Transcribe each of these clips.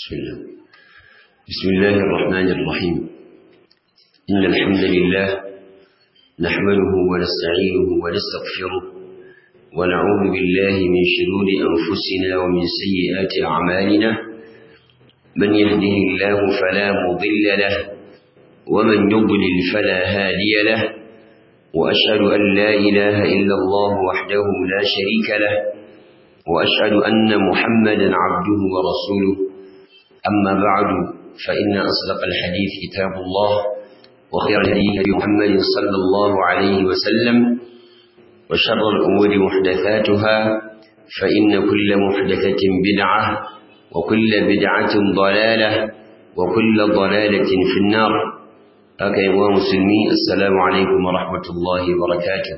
بسم الله بسم الله الرحمن الرحيم إن الحمد لله نحمده ونستعينه ونستغفره ونعوذ بالله من شرور أنفسنا ومن سيئات أعمالنا من يهده الله فلا مضل له ومن يضلل فلا هادي له وأشهد أن لا إله إلا الله وحده لا شريك له وأشهد أن محمدا عبده ورسوله أما بعد فإن أصدق الحديث كتاب الله وخير الهدي محمد صلى الله عليه وسلم وشر الأمور محدثاتها فإن كل محدثة بدعة وكل بدعة ضلالة وكل ضلالة في النار أكي مسلمي السلام عليكم ورحمة الله وبركاته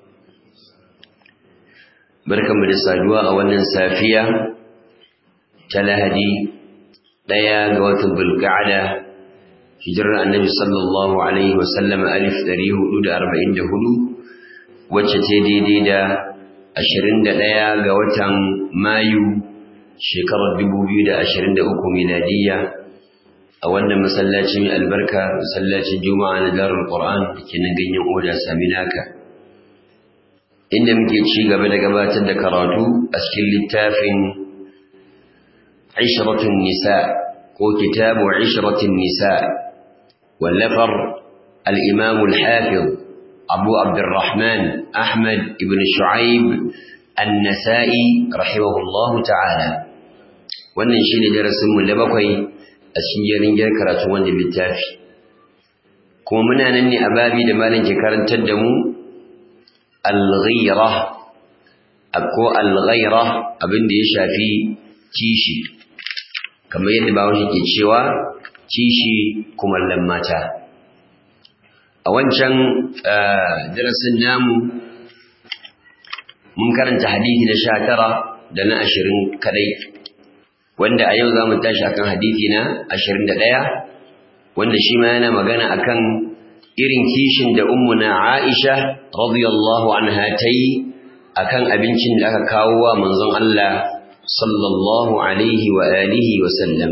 بركة من السادواء أولا سافية تلهدي ɗaya ga watan bulga'ada hijirar annabi sallallahu alaihi wasallam alif ɗari hudu da arba'in da hudu wacce ta daidai da ashirin da ɗaya ga watan mayu shekarar dubu biyu da ashirin da uku miladiyya a wannan masallaci mai albarka masallacin juma'a na darul qur'an da ke nan ganyen oda sami naka inda muke ci gaba da gabatar da karatu a cikin littafin عشرة النساء وكتاب عشرة النساء واللفر الإمام الحافظ أبو عبد الرحمن أحمد بن شعيب النسائي رحمه الله تعالى wannan shi ne darasinmu na bakwai a cikin jerin gyar karatu wanda littafi kuma muna nan ne a babi da malam ke karantar da mu al-ghira ko al-ghaira abin da ya shafi kishi kamar yadda bawashi ke cewa kishi kumallon mata a wancan darasin namu mun karanta hadithi na sha tara da na ashirin kadai wanda a yau za mu tashi akan hadithi na ashirin da ɗaya wanda shi ma yana magana akan irin kishin da ummuna aisha radiyallahu anha ta yi akan abincin da aka kawo wa manzon Allah صلى الله عليه وآله وسلم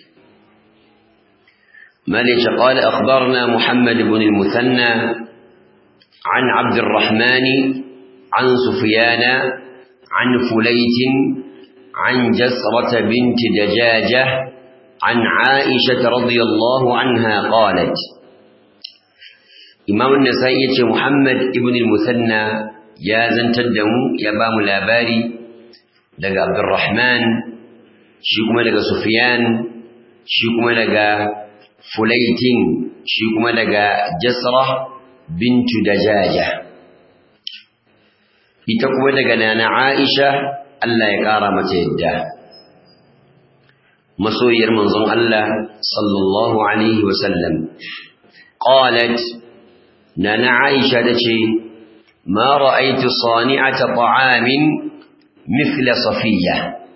مالك قال أخبرنا محمد بن المثنى عن عبد الرحمن عن سفيان عن فليت عن جسرة بنت دجاجة عن عائشة رضي الله عنها قالت إمام النسائي محمد بن المثنى يا زنتدم يا بام لاباري daga Abdurrahman shi kuma daga Sufyan shi kuma daga Fulaitin shi kuma daga Jasra bintu Dajaja ita kuma daga Nana Aisha Allah ya kara mata yadda masoyiyar manzon Allah sallallahu alaihi wasallam qalat Nana Aisha tace ma ra'aytu sani'ata ta'amin mithla safiya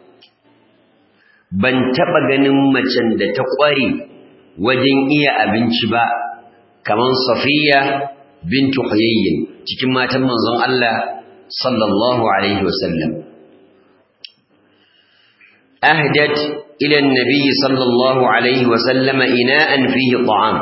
ban taba ganin macen da ta kware wajen iya abinci ba kaman safiya bintu huyayyin cikin matan manzon Allah sallallahu alaihi wasallam ahdat ila annabi sallallahu alaihi wasallam ina'an fihi ta'am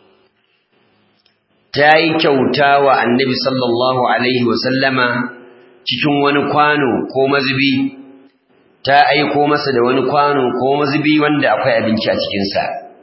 tayi kyauta wa annabi sallallahu alaihi wasallama cikin wani kwano ko mazubi ta aiko masa da wani kwano ko mazubi wanda akwai abinci a cikinsa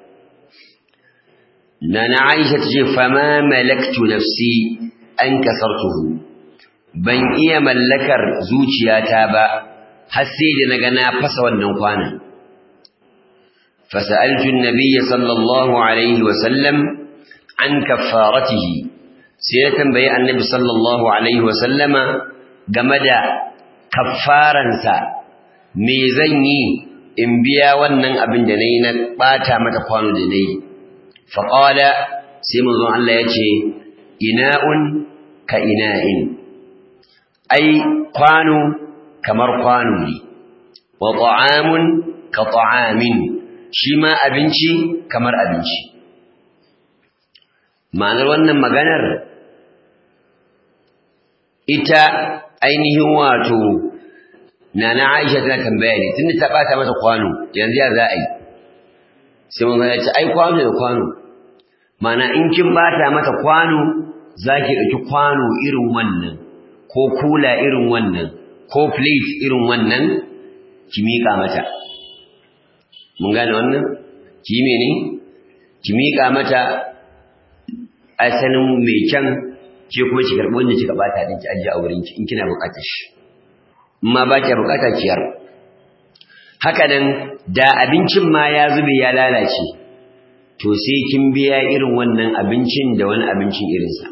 nana aisha ta ce fama malaktu nafsi an kasartuhu ban iya mallakar zuciyata ba har sai da naga na fasa wannan kwanon fasa'altu an-nabiyya sallallahu alaihi wa sallam an kaffaratihi sai ya tambayi annabi sallallahu alaihi wa sallama game da kaffaransa me zan yi in biya wannan abin da na yi na ɓata mata kwano da na yi faƙala sai manzon Allah ya ce ina'un ka ina'in ai kwano kamar kwano ne wa ta'amun ka ta'amin shi ma abinci kamar abinci ma'anar wannan maganar ita ainihin wato nana Aisha tana tambaya ne tunda ta bata mata kwano yanzu ya za a yi sai mun ya ce ai kwano da kwano mana in kin bata mata kwano zaki ɗauki kwano irin wannan ko kula irin wannan ko plate irin wannan ki miƙa mata mun gane wannan ki mene ki miƙa mata asalin mai kyan ke kuma ki karɓi wanda kika bata din ki ajiye a wurin ki in kina buƙatar shi in ma ba ki buƙata ciyar haka nan da abincin ma ya zube ya lalace to sai kin biya irin wannan abincin da wani abincin irinsa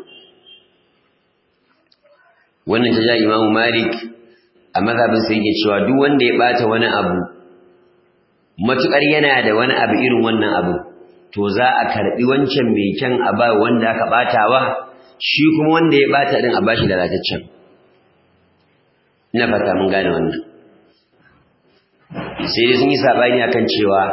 wannan ta ja imamu malik a mazhabin sai yake cewa duk wanda ya bata wani abu matukar yana da wani abu irin wannan abu to za a karbi wancan mai kyan a ba wanda aka batawa shi kuma wanda ya bata din a bashi da lataccen ina fata mun gane wannan sai dai sun yi sabani akan cewa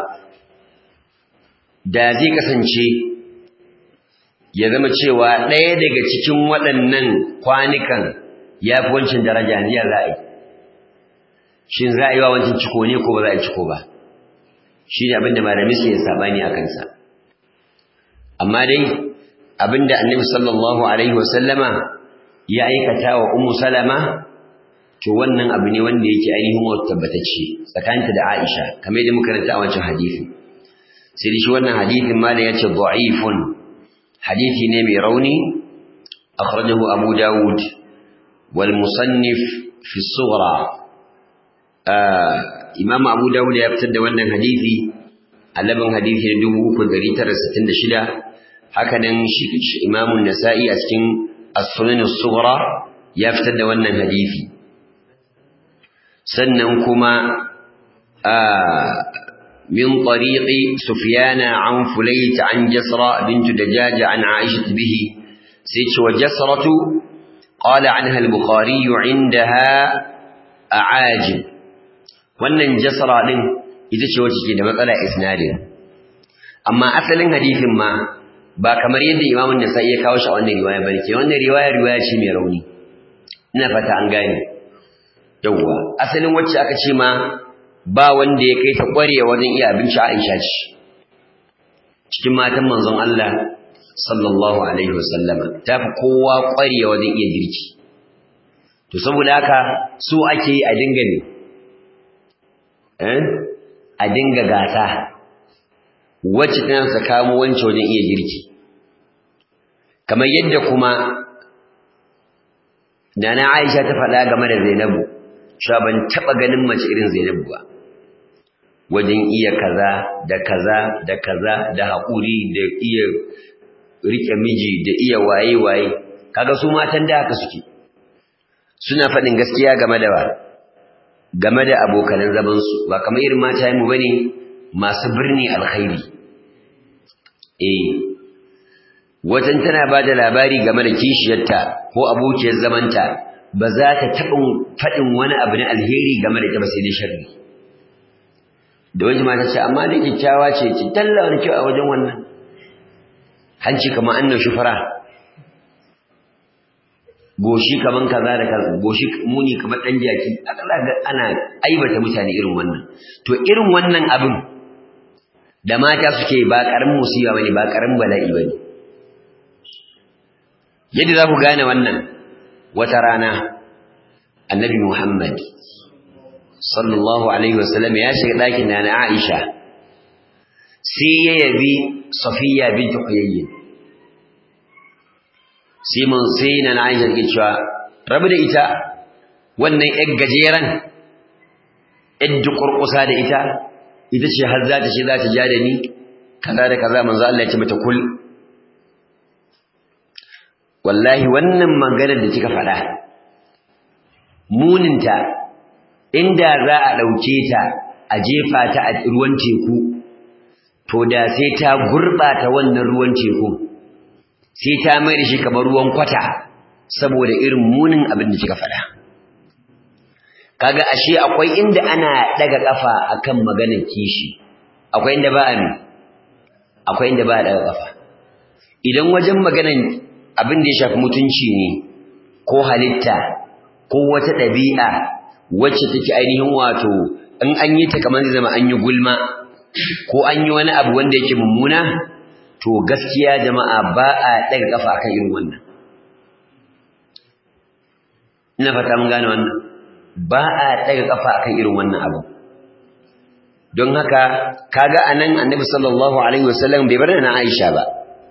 da zai kasance ya zama cewa ɗaya daga cikin waɗannan kwanukan ya fi wancan daraja ne ya za a yi shin za a yi wa wancan ciko ne ko ba za a yi ciko ba shi ne abinda malami su yi sabani a kansa amma dai abinda annabi sallallahu alaihi wasallama ya aikata wa ummu salama to wannan abu ne wanda yake ainihin wata tabbatacce tsakaninta da Aisha kamar yadda muka ranta a wancan hadisi sai shi wannan hadisin malam yace da'ifun hadisi ne mai rauni akhrajahu Abu Dawud wal musannif fi sughra Imam Abu Dawud ya fitar da wannan hadisi a labin hadisi na 3966 haka nan shi Imam Nasa'i a cikin As-Sunan as-Sughra ya fitar da wannan hadisi sannan kuma من طريق سفيان عن فليت عن جسرة بنت دجاج عن عائشة به سيتش وجسرة قال عنها البخاري عندها أعاجب wannan jasara din ita ce wacce ke da matsala isnadin amma asalin hadisin ma ba kamar yadda imamun nasa'i ya kawo shi a wannan riwaya bane ke wannan riwaya riwaya ce mai rauni ina fata an gane yawwa asalin wacce aka ce ma ba wanda ya kai ta ƙware wajen iya abinci Aisha ce cikin matan manzon Allah sallallahu alaihi wasallama ta fi kowa ƙware wajen iya girki to saboda haka so ake yi a dinga ne eh a dinga gasa wacce tana ta kamo wance wajen iya girki kamar yadda kuma Nana Aisha ta faɗa game da Zainabu cewa ban taɓa ganin mace irin Zainabu ba wajen iya kaza da kaza da kaza da haƙuri da iya riƙe miji da iya waye-waye kaga su matan da haka suke suna faɗin gaskiya game da wa game da abokanan zamansu ba kamar irin mata mu bane masu birni alkhairi eh wajen tana ba da labari game da kishiyarta ko abokiyar zamanta ba za ta taɓa faɗin wani abu na alheri game da ita ba sai dai sharri da wajen mata ce amma da kyakkyawa ce ki talla wani kyau a wajen wannan hanci kamar annan shufara goshi kaman kaza da kaza goshi muni kamar dan jaki akalla ga ana aibata mutane irin wannan to irin wannan abin da mata suke ba karamin musiba bane ba karamin bala'i bane yadda za ku gane wannan wata rana annabi Muhammad sallallahu alaihi wasallam ya shiga ɗakin da na Aisha sai ya yabi Safiya bint Huyayy sai mun sai na Aisha ke cewa rabu da ita wannan ƴar gajeren ƴar dukurkusa da ita ita ce har za ta ce za ta ja da ni kaza da kaza manzo Allah ya ce mata kul wallahi wannan maganar da kika faɗa muninta inda za a ɗauke ta a jefa ta a ruwan teku to da sai ta gurɓata wannan ruwan teku sai ta mai da shi kamar ruwan kwata saboda irin munin abin da kika faɗa kaga ashe akwai inda ana daga kafa akan maganar kishi akwai inda ba a akwai inda ba a daga kafa idan wajen maganar abin da ya shafi mutunci ne ko halitta ko wata ɗabi'a wacce take ainihin wato in an yi ta kamar zai zama an yi gulma ko an yi wani abu wanda yake mummuna to gaskiya jama'a ba a daga kafa akan irin wannan ina fata mun gane wannan ba a daga kafa akan irin wannan abu don haka kaga anan annabi sallallahu alaihi wasallam bai bar na Aisha ba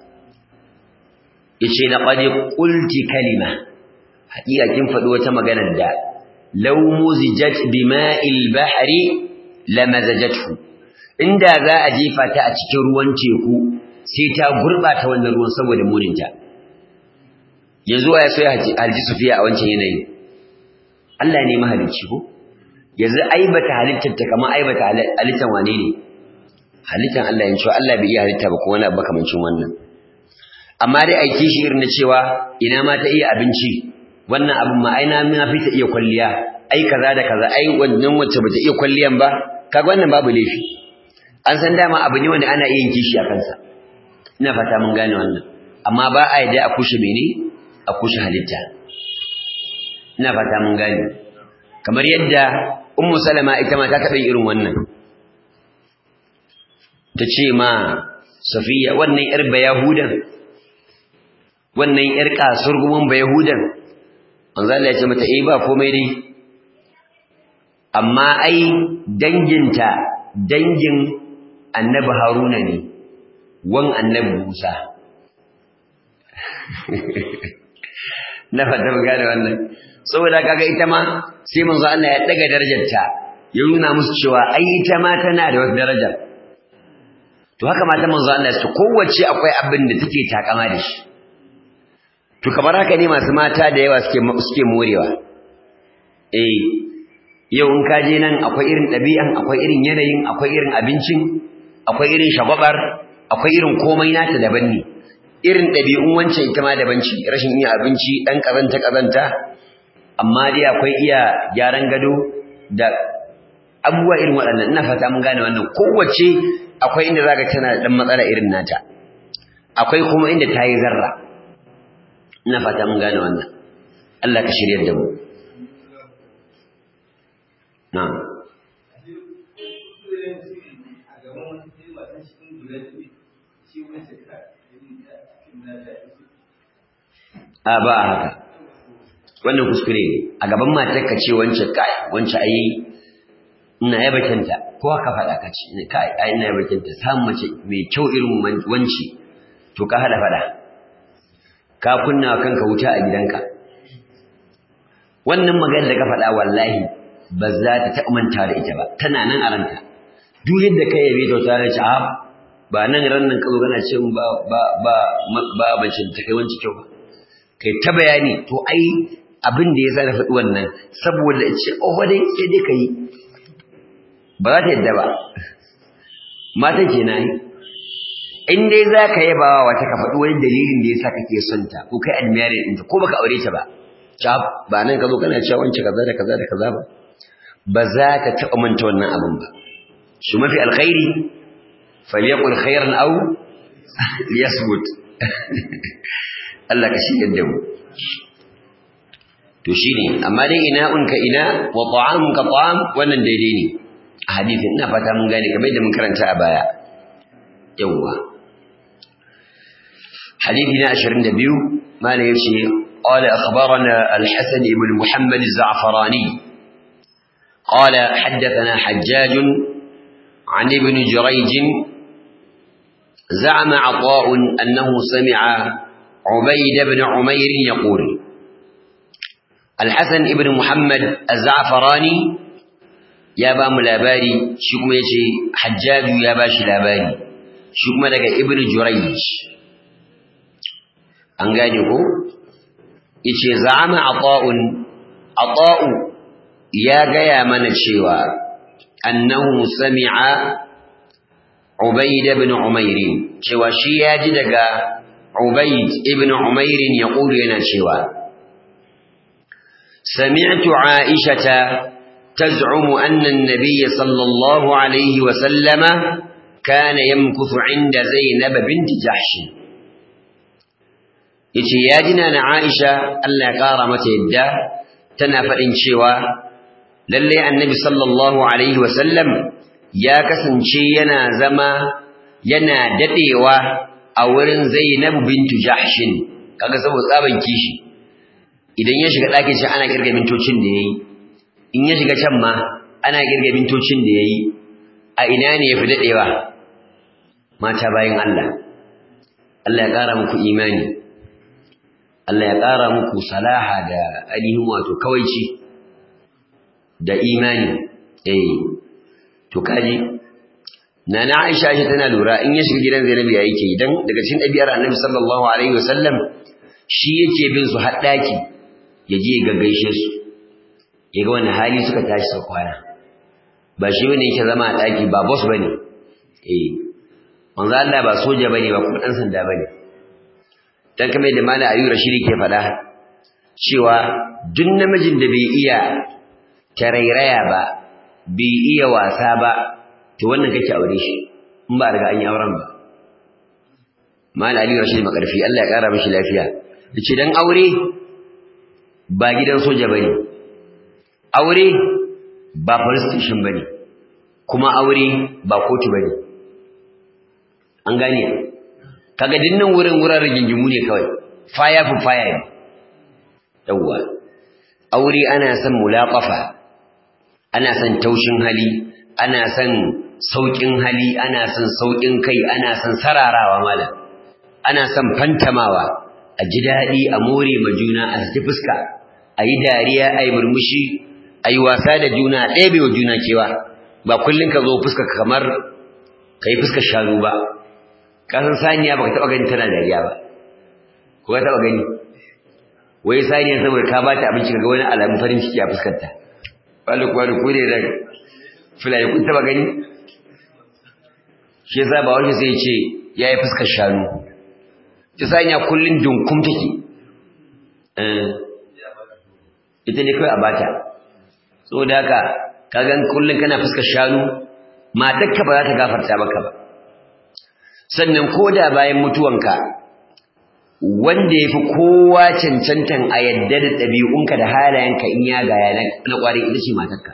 yace laqad qulti kalima haƙiƙa kin faɗi wata magana da law muzijat bima'il bahri lamazajathu inda za a jefa ta a cikin ruwan teku sai ta gurbata wannan ruwan saboda muninta yanzu ya so ya halji sufiya a wancan yanayin Allah ne mahalicci ko yanzu aibata halittar ta kamar aibata halittar wane ne halittar Allah yin cewa Allah bai iya halitta ba ko wani abu makamancin wannan amma dai aiki shi irin na cewa ina ma ta iya abinci wannan abin ma aina ma fi ta iya kwalliya ai kaza da kaza ai wannan wacce bata iya kwalliyan ba kaga wannan babu laifi an san dama abu ne wanda ana iya yin kishi a kansa ina fata mun gane wannan amma ba a yadda a kushe mene a kushe halitta ina fata mun gane kamar yadda ummu salama ita ma ta taɓa irin wannan ta ce ma safiya wannan yar bayahudan wannan yar kasurgumin bayahudan manzo Allah ya ce mata eh ba komai dai amma ai danginta dangin annabi haruna ne wan annabi musa na fata mu gane wannan saboda kaga ita ma sai manzo Allah ya daga darajarta ya nuna musu cewa ai ita ma tana da wata daraja to haka mata manzo Allah su kowace akwai abin da take takama da shi to kamar haka ne masu mata da yawa suke suke morewa eh yau in ka je nan akwai irin ɗabi'an akwai irin yanayin akwai irin abincin akwai irin shagwabar akwai irin komai nata daban ne irin ɗabi'un wancan ita ma daban ce rashin iya abinci ɗan ƙazanta ƙazanta amma dai akwai iya gyaran gado da abubuwa irin waɗannan ina fata mun gane wannan kowace akwai inda zaka tana da ɗan matsala irin nata akwai kuma inda ta yi zarra ina fata mun gane wannan Allah ka shiryar da mu na'am a ba a haka wannan kuskure ne a gaban matar ka ce wance kai wance ayi ina yaba kinta ko haka faɗa ka ce kai ai ina yaba kinta samun mace mai kyau irin wance to ka hada faɗa ka kunna kanka wuta a gidanka wannan magana da ka faɗa wallahi ba za ta taɓa manta da ita ba tana nan a ranta duk yadda ka yabe ta wata rana ce a ba nan ran nan ka zo kana ce ba ba ba ba bace ta kai wanci kyau ba kai ta bayani to ai abin da ya sa na faɗi wannan saboda ce oh dai sai dai kai ba za ta yadda ba mata kenan in dai za ka yaba wa wata ka faɗi wani dalilin da ya sa kake son ta ko kai admiring ɗinta ko baka aure ta ba cap ba nan ka zo kana cewa wance kaza da kaza da kaza ba ba za ka taɓa manta wannan abin ba shi mafi alkhairi falyaqul khairan aw liyasmut Allah ka shigar da mu to shine amma dai ina unka ina wa ta'amuka ta'am wannan daidai ne a hadisin ina fata mun gane kamar da mun karanta a baya yawwa حديثنا عشرين دبيو ما يمشي قال أخبرنا الحسن بن محمد الزعفراني قال حدثنا حجاج عن ابن جريج زعم عطاء أنه سمع عبيد بن عمير يقول الحسن بن محمد الزعفراني يا با ملاباري شكما يجي حجاج يا باش لاباري شكما لك ابن جريج an gane ko yace za'ama ata'un ata'u ya gaya mana cewa annahu sami'a ubayd ibn umayr cewa shi ya ji daga ubayd ibn umayr yaqulu yana cewa sami'tu aishata تزعم أن النبي صلى الله عليه وسلم كان يمكث عند زينب بنت جحش yace ya jina na Aisha Allah ya kara mata yadda tana faɗin cewa lalle annabi sallallahu alaihi wasallam ya kasance yana zama yana dadewa a wurin Zainab bintu Jahshin kaga saboda tsaban kishi idan ya shiga ɗakin shi ana kirga mintocin da yayi in ya shiga can ma ana kirga mintocin da yayi a ina ne yafi dadewa mata bayin Allah Allah ya ƙara muku imani Allah ya ƙara muku salaha da ainihin wato kawaici da imani eh to kaji nana Aisha shi tana lura in ya shiga gidan Zainab ya yake idan daga cikin ɗabi'ar Annabi sallallahu alaihi wasallam shi yake bin su har daki ya je ya gaggaishe su ya ga wani hali suka tashi sau kwana ba shi bane yake zama a daki ba boss bane eh manzo Allah ba soja bane ba kuma dan sanda bane dan kamar da Malam Ayyub Rashidi ke faɗa cewa duk namijin da bai iya tarairaya ba bai iya wasa ba to wannan kake aure shi in ba riga an yi auren ba Malam Ali Rashid makarfi Allah ya kara mishi lafiya yace dan aure ba gidan soja bane aure ba police station bane kuma aure ba kotu bane an gane kaga dinnan wurin wurin rigingimu ne kawai fire for fire yawwa aure ana son mulaqafa ana son taushin hali ana son saukin hali ana son saukin kai ana son sararawa malam ana son fantamawa a ji daɗi a more ma juna a saki fuska a yi dariya a yi murmushi a yi wasa da juna a ɗebe wa juna kewa ba kullum ka zo fuska kamar ka yi fuskar shanu ba kasan saniya ba ka taɓa gani tana dariya ba ko ka taɓa gani wai saniya saboda ka ba ta abinci ka ga wani alamun farin ciki a fuskarta wani kuwa da kure da filaye kun taɓa gani shi yasa ba wani sai ce ya yi fuskar shanu ta saniya kullum dunkum take ita ne kawai a bata saboda haka ka gan kullum kana fuskar shanu matarka ba za ta gafarta maka ba sannan ko da bayan mutuwanka wanda ya fi kowa cancantan a yadda da ɗabi'unka da halayenka in ya gaya na ƙwari ita ce matarka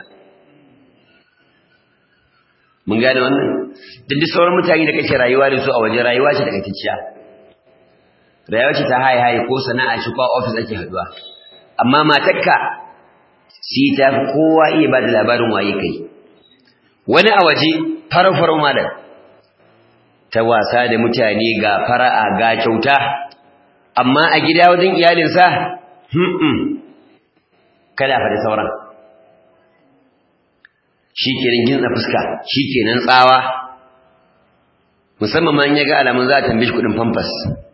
mun gane wannan duk da sauran mutane da kake rayuwa da su a waje rayuwa ce takaitacciya rayuwa ce ta haye haye ko sana'a ce ko ofis ake haɗuwa amma matarka sai ta fi kowa iya ba da labarin waye kai wani a waje farau-farau malam ta wasa da mutane ga fara'a ga kyauta amma a gida wajen iyalinsa hmm kada fa da sauran shikenan gintsa fuska shikenan tsawa musamman ma in yaga alamun za a tambaye shi kudin pampers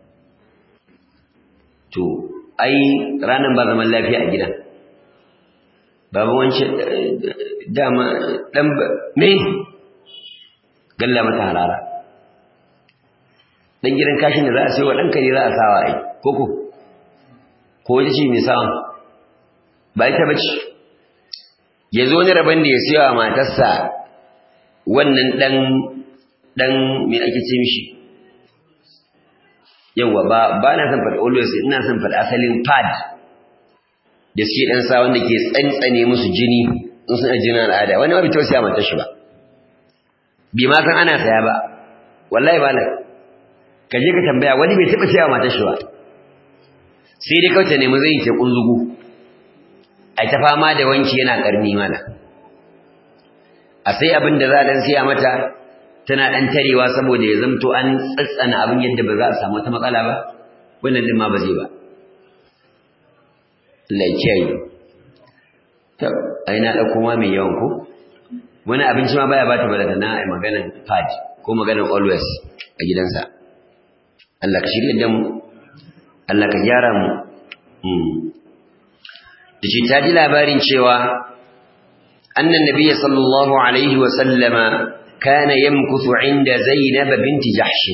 to ai ranan ba zaman lafiya a gidan babu wancan dama dan me galla mata harara dan gidan kashin da za a sayo wa ɗanka ne za a sawa ai koko ko wata ce mai sawa ba ita bace ya zo wani rabon da ya sayo wa matarsa wannan ɗan ɗan me ake ce mishi yawwa ba ba na son faɗi always ina son faɗi asalin pad da suke ɗan sa wanda ke tsantsane musu jini in suna jinin al'ada wani ma bai tausaya matar shi ba bi ma san ana saya ba wallahi ba na ka je ka tambaya wani bai taɓa cewa matar shi ba sai dai kawai ta nemi zai ke kunzugu ai ta fama da wanki yana karni mana a sai abin da za a dan siya mata tana dan tarewa saboda ya zamto an tsatsana abin yadda ba za a samu wata matsala ba wannan din ma ba zai ba Allah ya kiyaye to ai na dauko ma mai yawan ko wani abinci ma baya bata balata na ai maganar pad ko maganar always a gidansa Allah ka shirya da mu Allah ka gyara mu da ce ta ji labarin cewa annan nabiy sallallahu alaihi wa sallama kana yamkuthu inda zainab binti jahsh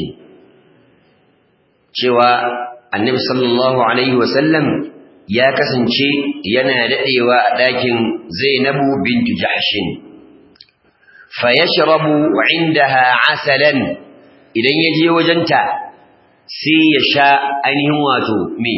cewa annabi sallallahu alaihi wa sallam ya kasance yana dadewa a dakin zainabu binti jahsh fa yashrabu indaha asalan idan yaje wajenta sai ya sha ainihin wato me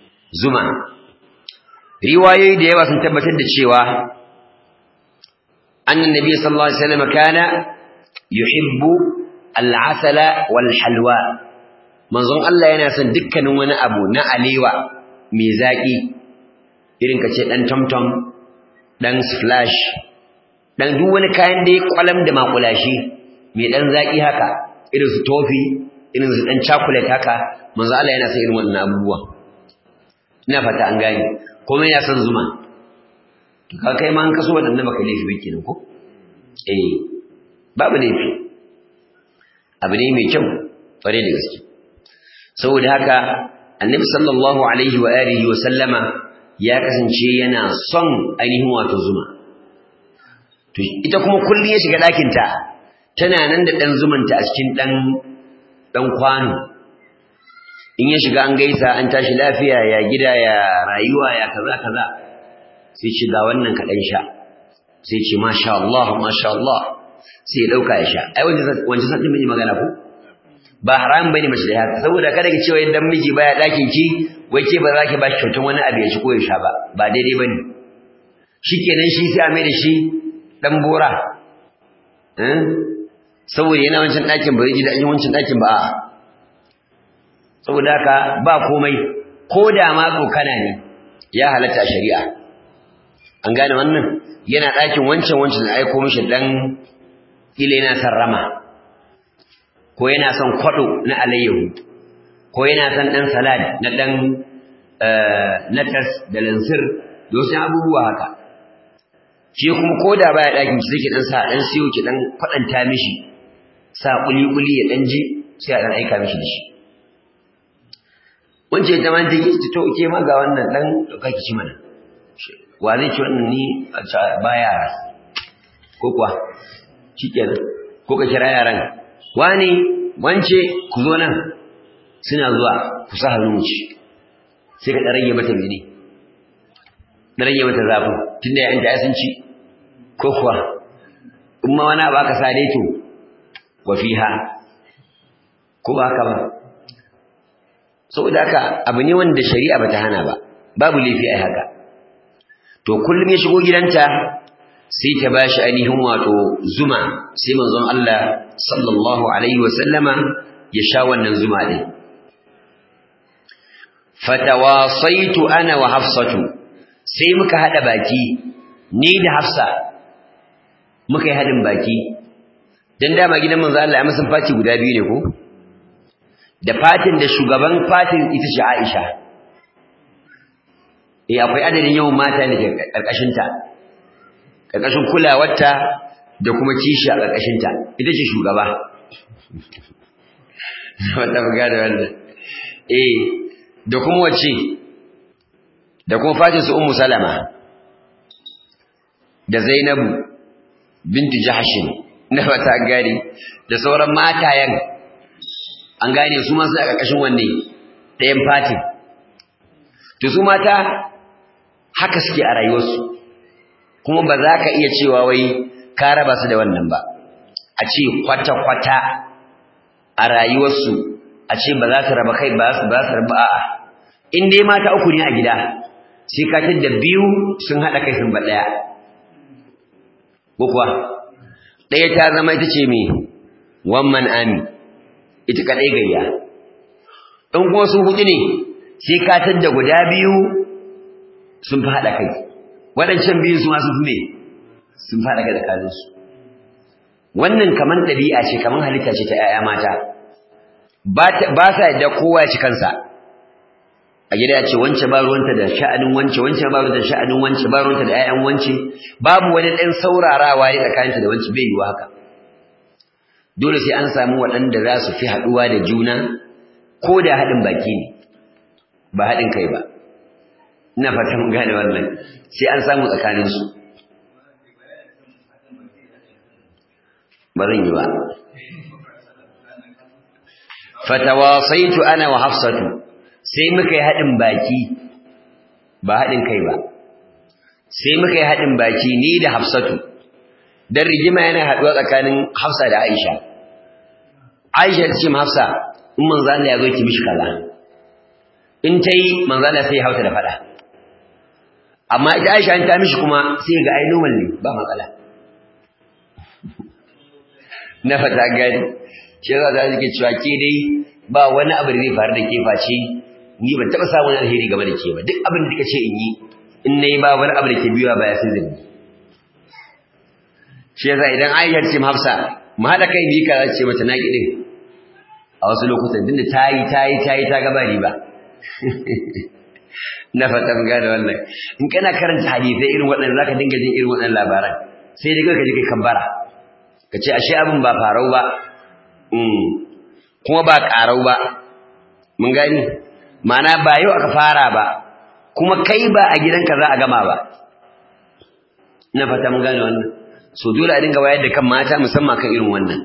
zuma riwayoyi da yawa sun tabbatar da cewa anna nabiy sallallahu alaihi wasallam kana yuhibbu al-asala wal halwa manzon Allah yana son dukkanin wani abu na alewa mai zaki irin kace dan tomtom dan splash dan duk wani kayan da ya kwalam da makulashi mai dan zaki haka irin su tofi irin su dan chocolate haka manzo Allah yana son irin wannan abubuwa ina fata an gane kuma yana son zuma to ka kai ma an kaso wadannan baka laifi ba kenan ko eh babu laifi abu ne mai kyau kware da gaske saboda haka annabi sallallahu alaihi wa alihi wa sallama ya kasance yana son ainihin wato zuma to ita kuma kullum ya shiga ɗakinta tana nan da ɗan zumanta a cikin ɗan ɗan kwano in ya shiga an gaisa an tashi lafiya ya gida ya rayuwa ya kaza kaza sai ce ga wannan kaɗan sha sai ce masha Allah masha Allah sai ya ɗauka ya sha ai wancan sa ɗin magana ko ba haram bane mace da haka saboda kada ki cewa idan miji baya ɗakin ki wai ke ba za ki ba shi kyautan wani abu ya ci ko ya sha ba ba daidai bane shikenan shi sai a mai da shi dan bora saboda yana wancan ɗakin ba zai ji daɗin wancan ɗakin ba a saboda haka ba komai ko da ma tsokana ne ya halatta shari'a an gane wannan yana ɗakin wancan wancan da aiko mishi ɗan ila yana son rama ko yana son kwaɗo na alayyahu ko yana son ɗan salad na ɗan natas da lansir da wasu abubuwa haka shi kuma ko da baya ɗakin ki sai ki ɗan sa ɗan siyo ki ɗan kwaɗanta mishi sa ƙuli-ƙuli ya ɗan ji sai a ɗan aika mishi da shi wance ta man take ki to ke ma ga wannan ɗan ɗauka ki ci mana wa zai ci wannan ni ba yara ko kuwa shikenan ko ka kira yaran wani wance ku zo nan suna zuwa ku sa hannu mu ci sai ka ɗan rage mata mene ɗan rage mata zafin tunda yayin da ya sun ci ko kuwa in ma wani abu aka sa dai to wa fiha ko ba haka ba saboda haka abu ne wanda shari'a bata hana ba babu laifi ai haka to kullum ya shigo gidanta sai ta bashi ainihin wato zuma sai manzon Allah sallallahu alaihi wa sallama ya sha wannan zuma din fatawasaitu ana wa hafsatu sai muka hada baki ni da hafsa muka yi hadin baki dan dama gidan manzo Allah ya musun fati guda biyu ne ko da fatin da shugaban fatin ita ce Aisha eh akwai adadin yawan mata ne karkashin ta karkashin kulawarta da kuma kishi a karkashin ta ita ce shugaba wanda buga da wannan eh da kuma wace da kuma fatin su ummu salama da zainabu bintu jahshin na fata gari da sauran matayen an gane su ma suna ƙarƙashin wanne ɗayan fatin to su mata haka suke a rayuwarsu kuma ba za ka iya cewa wai ka raba su da wannan ba a ce kwata-kwata a rayuwarsu a ce ba za su raba kai ba su ba su raba a'a in dai mata uku ne a gida sai ka da biyu sun haɗa kai sun ba ɗaya ko kuwa ɗaya ta zama ita ce me one ami ita kaɗai gayya in kuma su huɗu ne sai ka da guda biyu sun fi haɗa kai waɗancan biyu su masu fi ne sun fi haɗa kai da kanunsu wannan kamar ɗabi'a ce kamar halitta ce ta ‘ya'ya mata ba sa yadda kowa ya ci kansa a gida ya ce wance ba ruwanta da sha'anin wance wance ba ruwanta da sha'anin wance ba ruwanta da ƴaƴan wance babu wani ɗan saurarawa ne tsakaninta da wance bai yiwu haka dole sai an samu waɗanda za su fi haɗuwa da juna ko da haɗin baki ne ba haɗin kai ba ina fata mun gane wannan sai an samu tsakaninsu ba zan yi ba fatawasaitu ana wa hafsatu sai muka yi haɗin baki ba haɗin kai ba sai muka yi haɗin baki ni da hafsatu don rigima yana haɗuwa tsakanin hafsa da aisha aisha ta ce ma hafsa in manzo Allah ya zo ki mishi kaza in ta yi manzo Allah sai ya hauta da faɗa amma ita aisha in ta mishi kuma sai ga ai normal ne ba matsala na fata gani shi yasa da suke cewa ke dai ba wani abu da zai faru da ke face ni ban taɓa samun alheri game da ke ba duk abin da kika ce in yi in nayi ba wani abu da ke biyuwa baya sun zabi shi yasa idan Aisha ce Hafsa mu haɗa kai mu yi kaza ce mata na gidin a wasu lokutan tunda ta yi ta yi ta yi ta gaba riba na fata mun gane wannan in kana karanta hadisai irin waɗannan zaka dinga jin irin waɗannan labaran sai dai ka ji kai kambara ka ce ashe abin ba farau ba kuma ba ƙarau ba mun gani ma'ana ba yau aka fara ba kuma kai ba a gidanka za a gama ba ina fata mun gane wannan so dole a dinga wayar da kan mata musamman kan irin wannan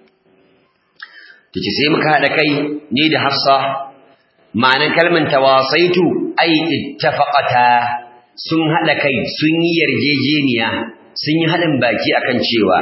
tace sai muka haɗa kai ni da Hafsa ma'anan kalmar tawasaitu ai ittafaqata sun haɗa kai sun yi yarjejeniya sun yi haɗin baki akan cewa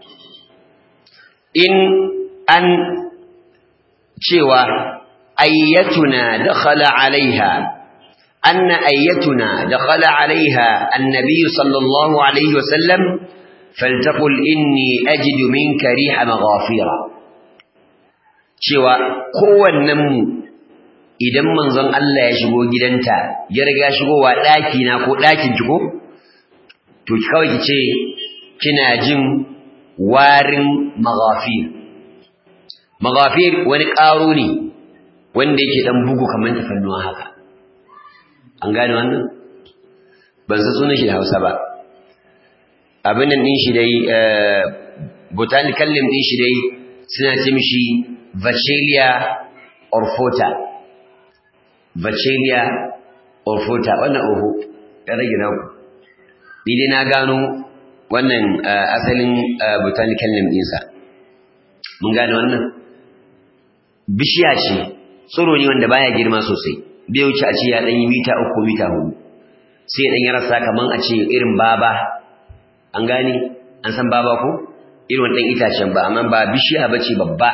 in an cewa ayyatuna dakhala alaiha anna ayyatuna dakhala alaiha annabi sallallahu alaihi wasallam faltaqul inni ajidu minka riha maghafira cewa kowannen mu idan manzon Allah ya shigo gidanta ya riga shigowa daki na ko dakin ki ko to kawai ki ce kina jin warin maghafir maghafir wani ƙaro ne wanda yake dan bugu kamar tafannuwa haka an gane wannan ban san sunan shi da Hausa ba abin nan din shi dai botanical name din shi dai suna ce mishi Vachelia orfota Vachelia orfota wannan oho ya rage naku ni dai na gano wannan asalin botanical name ɗinsa mun gane wannan bishiya ce tsiro ne wanda baya girma sosai bai wuce a ce ya ɗan yi mita uku mita hudu sai ɗan ya rasa kaman a ce irin baba an gane an san baba ko irin ɗan itacen ba amma ba bishiya ba ce babba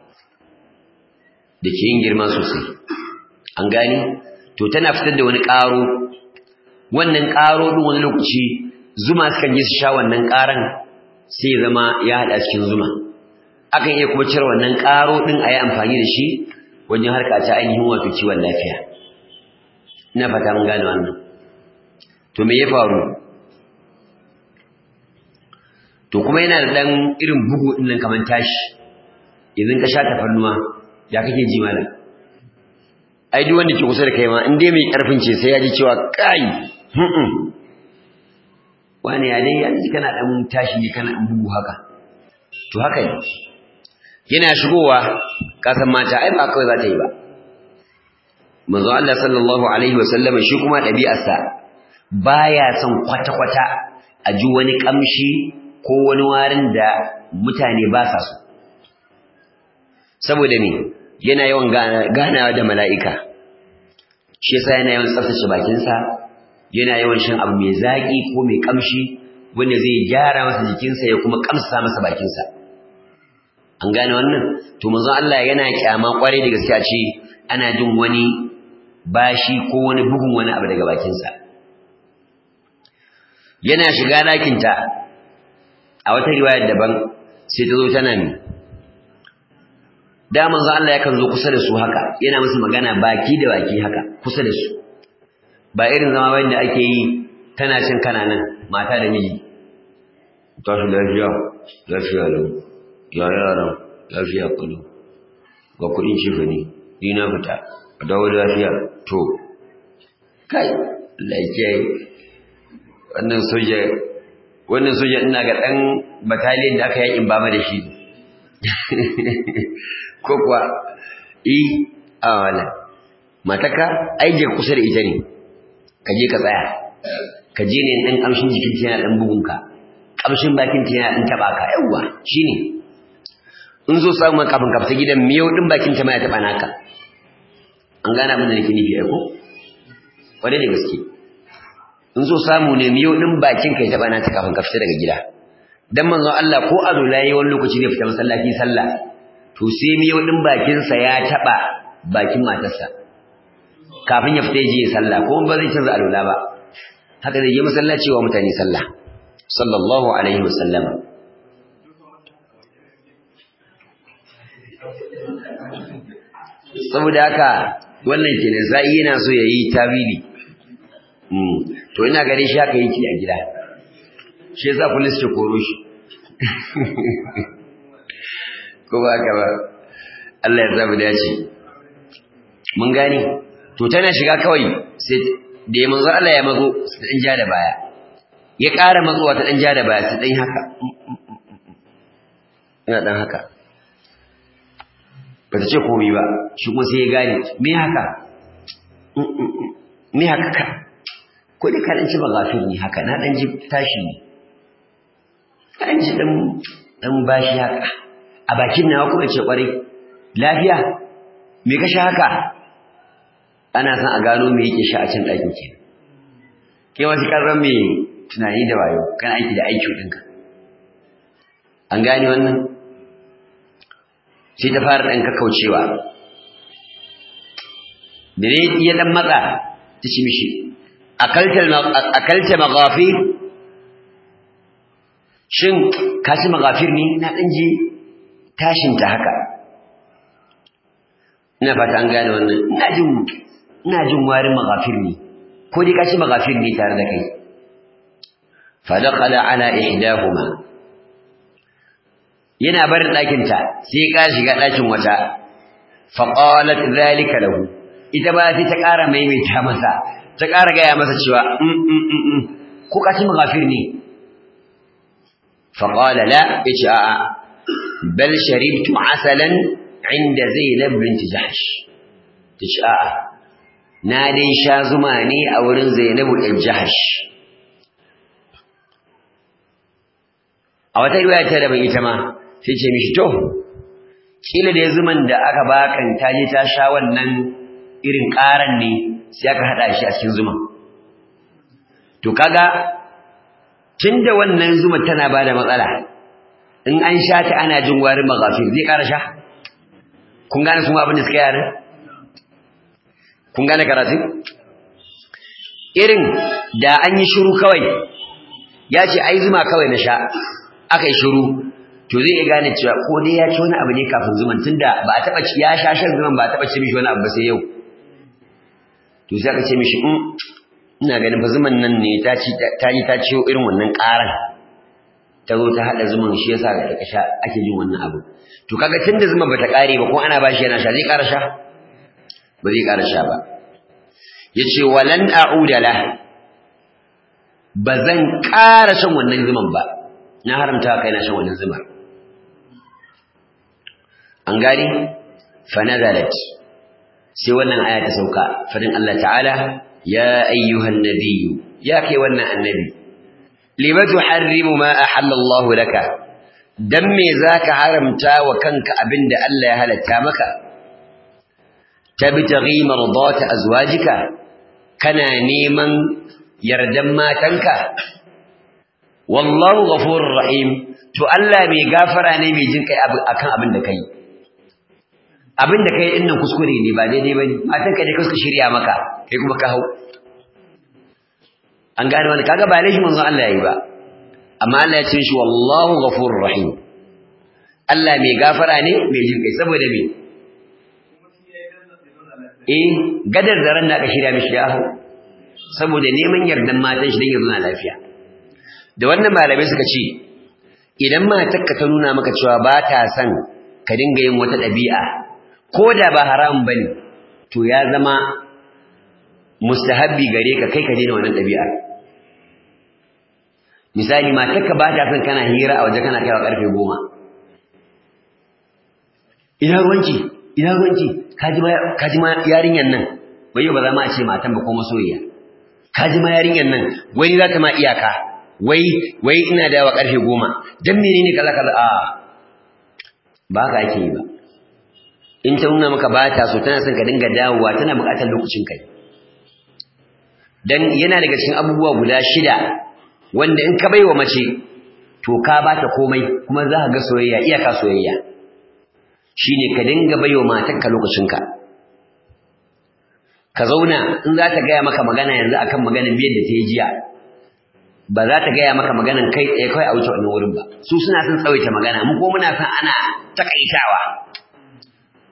da ke yin girma sosai an gane to tana fitar da wani ƙaro wannan ƙaro ɗin wani lokaci zuma sukan je su sha wannan ƙaran sai zama ya haɗa cikin zuma akan iya kuma cire wannan ƙaro ɗin a yi amfani da shi wajen harka ta ainihin wato kiwon lafiya ina fata mun gane wannan to me ya faru to kuma yana da ɗan irin bugu ɗin nan kamar tashi idan ka sha tafarnuwa ya kake ji malam ai duk wanda ke kusa da kai ma in dai mai ƙarfin ce sai ya ji cewa kai wani ya dai yanzu kana dan tashi kana dan bugu haka to haka ne yana shigowa ka san mata ai ba kawai za ta yi ba manzo Allah sallallahu alaihi wa sallam shi kuma ɗabi'arsa baya son kwata kwata a ji wani kamshi ko wani warin da mutane ba sa so saboda me yana yawan ganawa da mala'ika shi yasa yana yawan tsaftace bakinsa yana yawan shan abu mai zaƙi ko mai ƙamshi wanda zai gyara masa jikinsa ya kuma ƙamsa masa bakinsa an gane wannan to manzon Allah yana kyama kwarai da gaskiya ce ana jin wani bashi ko wani bugun wani abu daga bakinsa yana shiga ɗakinta a wata riwayar daban sai ta zo tana mi da manzon Allah yakan zo kusa da su haka yana musu magana baki da baki haka kusa da su ba irin zama wanda ake yi tana cin kana nan mata da miji tashi lafiya lafiya lau ya yaran lafiya kudu ga kudin cifa ne ni na fita a dawo lafiya to kai lafiya wannan soja wannan soja ina ga dan battalion da aka yakin bama da shi ko kuwa i a wala mataka aije kusa da ita ne ka je ka tsaya ka je ne ɗan ƙamshin jikin ta yana ɗan bugunka ƙamshin bakin ta yana ɗan taɓa ka yawwa shine in zo samu kafin ka fita gidan miyau ɗin bakin ta ma ya taɓa naka an gane abin da nake nufi ai ko kwarai da gaske in so samu ne miyau ɗin bakin ka ya taɓa naka kafin ka fita daga gida dan manzon Allah ko a zo layi wani lokaci zai fita masallaci sallah to sai miyau ɗin bakinsa ya taɓa bakin matarsa kafin ya fita ya je ya sallah ko ba zai canza alwala ba haka zai je masallaci wa mutane sallah sallallahu alaihi wasallam saboda haka wannan kenan sai yana so yayi tawili mm to ina gare shi haka yake a gida shi yasa police ke koro shi ko ba ka ba Allah ya zaba dace mun gane to tana shiga kawai sai da ya manzo Allah ya mazo su dan ja da baya ya ƙara matsuwa ta dan ja da baya su dan haka ina dan haka ba ta ce komai ba shi kuma sai ya gane me haka me haka ka ko dai ka dan ci bagafir ne haka na dan ji tashi ne an ji dan dan bashi haka a bakin nawa kuma ce kwarai lafiya me ka sha haka ana son a gano me yake sha a cin ɗakin ke kai wasu karran me tunani da wayo kan aiki da aiki ɗinka an gane wannan sai ta fara ɗan kakaucewa da ne ya ɗan matsa ta ci mishi akalta maghafir shin ka ci maghafir ne na ɗan ji tashinta haka ina fata an gane wannan ina jin ina jin warin maghafir ne ko dai ka ci maghafir ne tare da kai fa daqala ala ihdahuma yana barin ɗakin ta sai ka shiga ɗakin wata fa qalat zalika lahu ita ba sai ta ƙara maimaita masa ta ƙara gaya masa cewa ko ka ci maghafir ne fa qala la yace a'a bal sharibtu asalan inda zainab bint jahsh tace a'a na dai sha zuma ne a wurin zainabu ɗin jahsh a wata riwaya ta daban ita ma sai ce mishi to kila da zuman da aka bakan ta je ta sha wannan irin ƙaran ne sai aka haɗa shi a cikin zuman to kaga tunda wannan zuma tana bada matsala in an sha ta ana jin warin maghafir zai ƙara sha kun gane kuma abin da suka yare kun gane karatu irin da an yi shiru kawai ya ce ai zuma kawai na sha aka yi shiru to zai iya gane cewa ko dai ya ci wani abu ne kafin zuman tunda ba a taɓa ci ya sha shan zuman ba a taɓa ci mishi wani abu ba sai yau to sai aka ce mishi in ina ganin fa zuman nan ne ta ci ta yi ta ciyo irin wannan ƙaran ta zo ta haɗa zuman shi yasa da ka sha ake jin wannan abu to kaga tunda zuman bata ƙare ba ko ana ba shi yana sha zai ƙara sha ba zai ƙara sha ba yace walan a'uda la bazan ƙara shan wannan zuman ba na haramta kai na shan wannan zumar an gani fa nazalat sai wannan aya ta sauka fadin Allah ta'ala ya ayyuhan nabiyyu ya kai wannan annabi lima tuharrimu ma ahalla Allah laka dan me zaka haramta wa kanka abinda Allah ya halatta maka tabtaghi mardata azwajika kana neman yardan matanka wallahu ghafurur rahim to Allah mai gafara ne mai jin kai akan abin da kai abin da kai din nan kuskure ne ba daidai bane matanka ne kuka shirya maka kai kuma ka hau an gane wani kaga ba laifi manzon Allah yayi ba amma Allah ya ce shi wallahu ghafurur rahim Allah mai gafara ne mai jin kai saboda me eh gadar da ran da aka shirya mishi ya hau saboda neman yardan matan shi dan ya zauna lafiya da wannan malamai suka ce idan matarka ta nuna maka cewa ba ta son ka dinga yin wata ɗabi'a ko da ba haram bane to ya zama mustahabbi gare ka kai ka daina wannan ɗabi'ar misali matarka ba ta son kana hira a waje kana kaiwa karfe goma ina ruwanki ina ruwanki ka ji ma yarinyan nan bai yau ba za ma a ce matan ba ko masoyiya ka ji ma yarinyan nan wani za ta ma iyaka wai wai ina da yawa karfe goma dan menene kaza kaza a ba ka ake yi ba in ta nuna maka ba ta so tana son ka dinga dawowa tana buƙatar lokacin kai dan yana daga cikin abubuwa guda shida wanda in ka baiwa mace to ka bata komai kuma za ka ga soyayya iyaka soyayya shine ka dinga baiwa matarka lokacinka ka zauna in za ta gaya maka magana yanzu akan maganar biyar da ta yi jiya ba za ta gaya maka maganan kai tsaye kawai a wuce wannan wurin ba su suna son tsawaita magana mu ko muna son ana takaitawa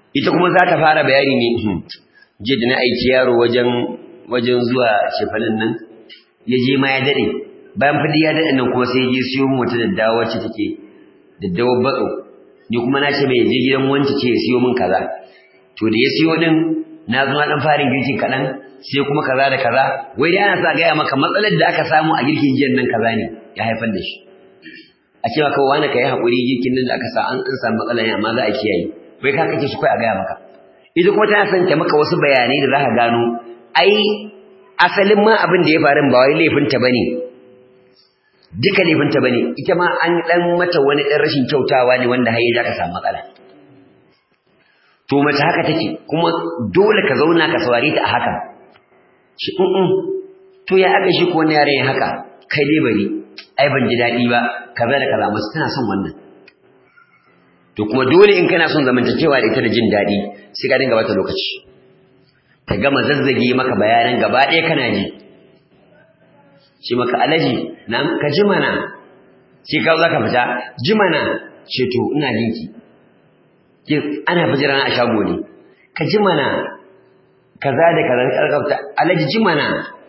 ita kuma za ta fara bayani ne je da na aiki yaro wajen wajen zuwa shefanin nan ya je ma ya daɗe bayan fadi ya daɗe nan kuma sai ya je siyo min wata daddawa wacce take daddawar batso ni kuma na ce mai je gidan wance ce ya siyo min kaza to da ya siyo din na zo na dan farin girkin kaɗan sai kuma kaza da kaza wai dai ana sa gaya maka matsalar da aka samu a girkin jiyan nan kaza ne ya haifar da shi a ce maka wani ka yi haƙuri girkin nan da aka sa an samu matsala ne amma za a kiyaye bai ka kake shi kai a gaya maka ita kuma tana son ta maka wasu bayanai da za ka gano ai asalin ma abin da ya faru ba wai laifinta bane duka laifinta bane ita ma an dan mata wani dan rashin kyautawa ne wanda har ya ka samu matsala to mace haka take kuma dole ka zauna ka saurare ta a haka shi in to ya aka shi ko wani yare haka kai dai bari ai ban ji daɗi ba kaza da kaza mace tana son wannan to kuma dole in kana son zamantakewa da ita da jin daɗi sai ka dinga bata lokaci ta gama zazzage maka bayanan gaba ɗaya kana ji shi maka alaji na ka ji mana shi ka za ka fita ji mana ce to ina jinki ana fijira na a shago ne ka ji mana kaza da kaza ka karkafta alaji ji mana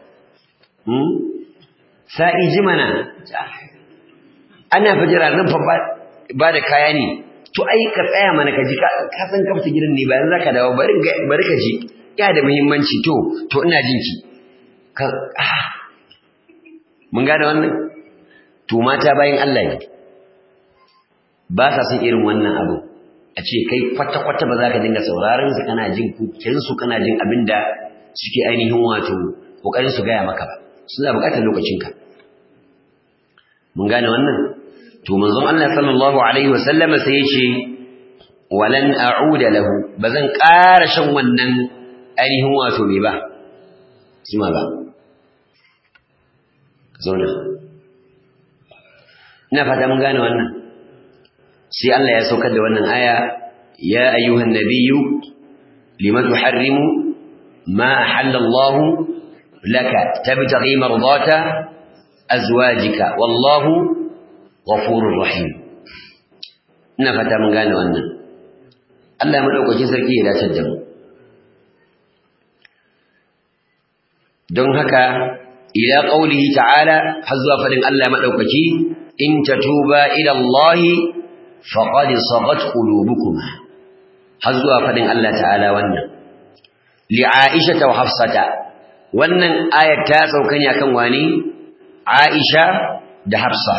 sa'i ji mana ana fijira nan fa ba da kaya ne to ai ka tsaya mana ka ji ka san kafta gidan ne bayan zaka dawo bari bari ka ji ya da muhimmanci to to ina jin ki ka mun gane wannan to mata bayan Allah ne ba sa son irin wannan abu a ce kai kwata kwata ba za ka dinga sauraron su kana jin kukin su kana jin abinda suke ainihin wato kokarin su gaya maka ba suna buƙatar lokacinka mun gane wannan to manzon Allah sallallahu alaihi wasallama sai ya ce walan a'uda lahu bazan ƙara shan wannan ainihin wato me ba sima ba zauna ina fata mun gane wannan sai Allah ya saukar da wannan aya ya ayyuhan nabiyyu lima tuharrimu ma ahalla Allah laka tabtaghi mardata azwajika wallahu ghafurur rahim ina fata mun gane wannan Allah madaukakin sarki ya dace da mu don haka ila qaulihi ta'ala har zuwa fadin Allah madaukaki in tatuba ila Allah faqad sagat qulubukuma har zuwa fadin Allah ta'ala wannan li Aisha wa Hafsata wannan ayat ta sauka ne akan wani Aisha da Hafsa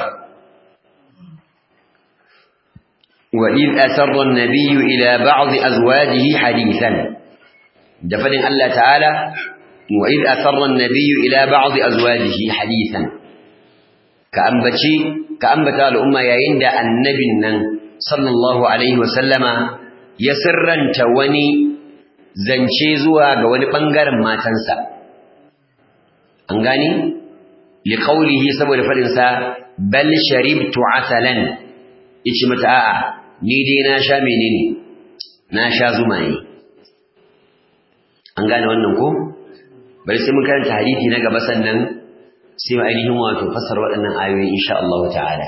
وإذ أسر النبي إلى بعض أزواجه حديثا دفن الله تعالى وإذ أسر النبي إلى بعض أزواجه حديثا كأنبتي كأنبتا الأمة يعند النبي صلى الله عليه وسلم يسرا تواني زنشيزوا قواني بانغار ما تنسى أنغاني لقوله سبب الفرنسا بل شربت عسلا yace mata a'a ni dai na sha menene na sha zuma ne an gane wannan ko bari sai mun karanta hadisi na gaba sannan sai mu ainihin wato fasar waɗannan ayoyi insha Allah ta'ala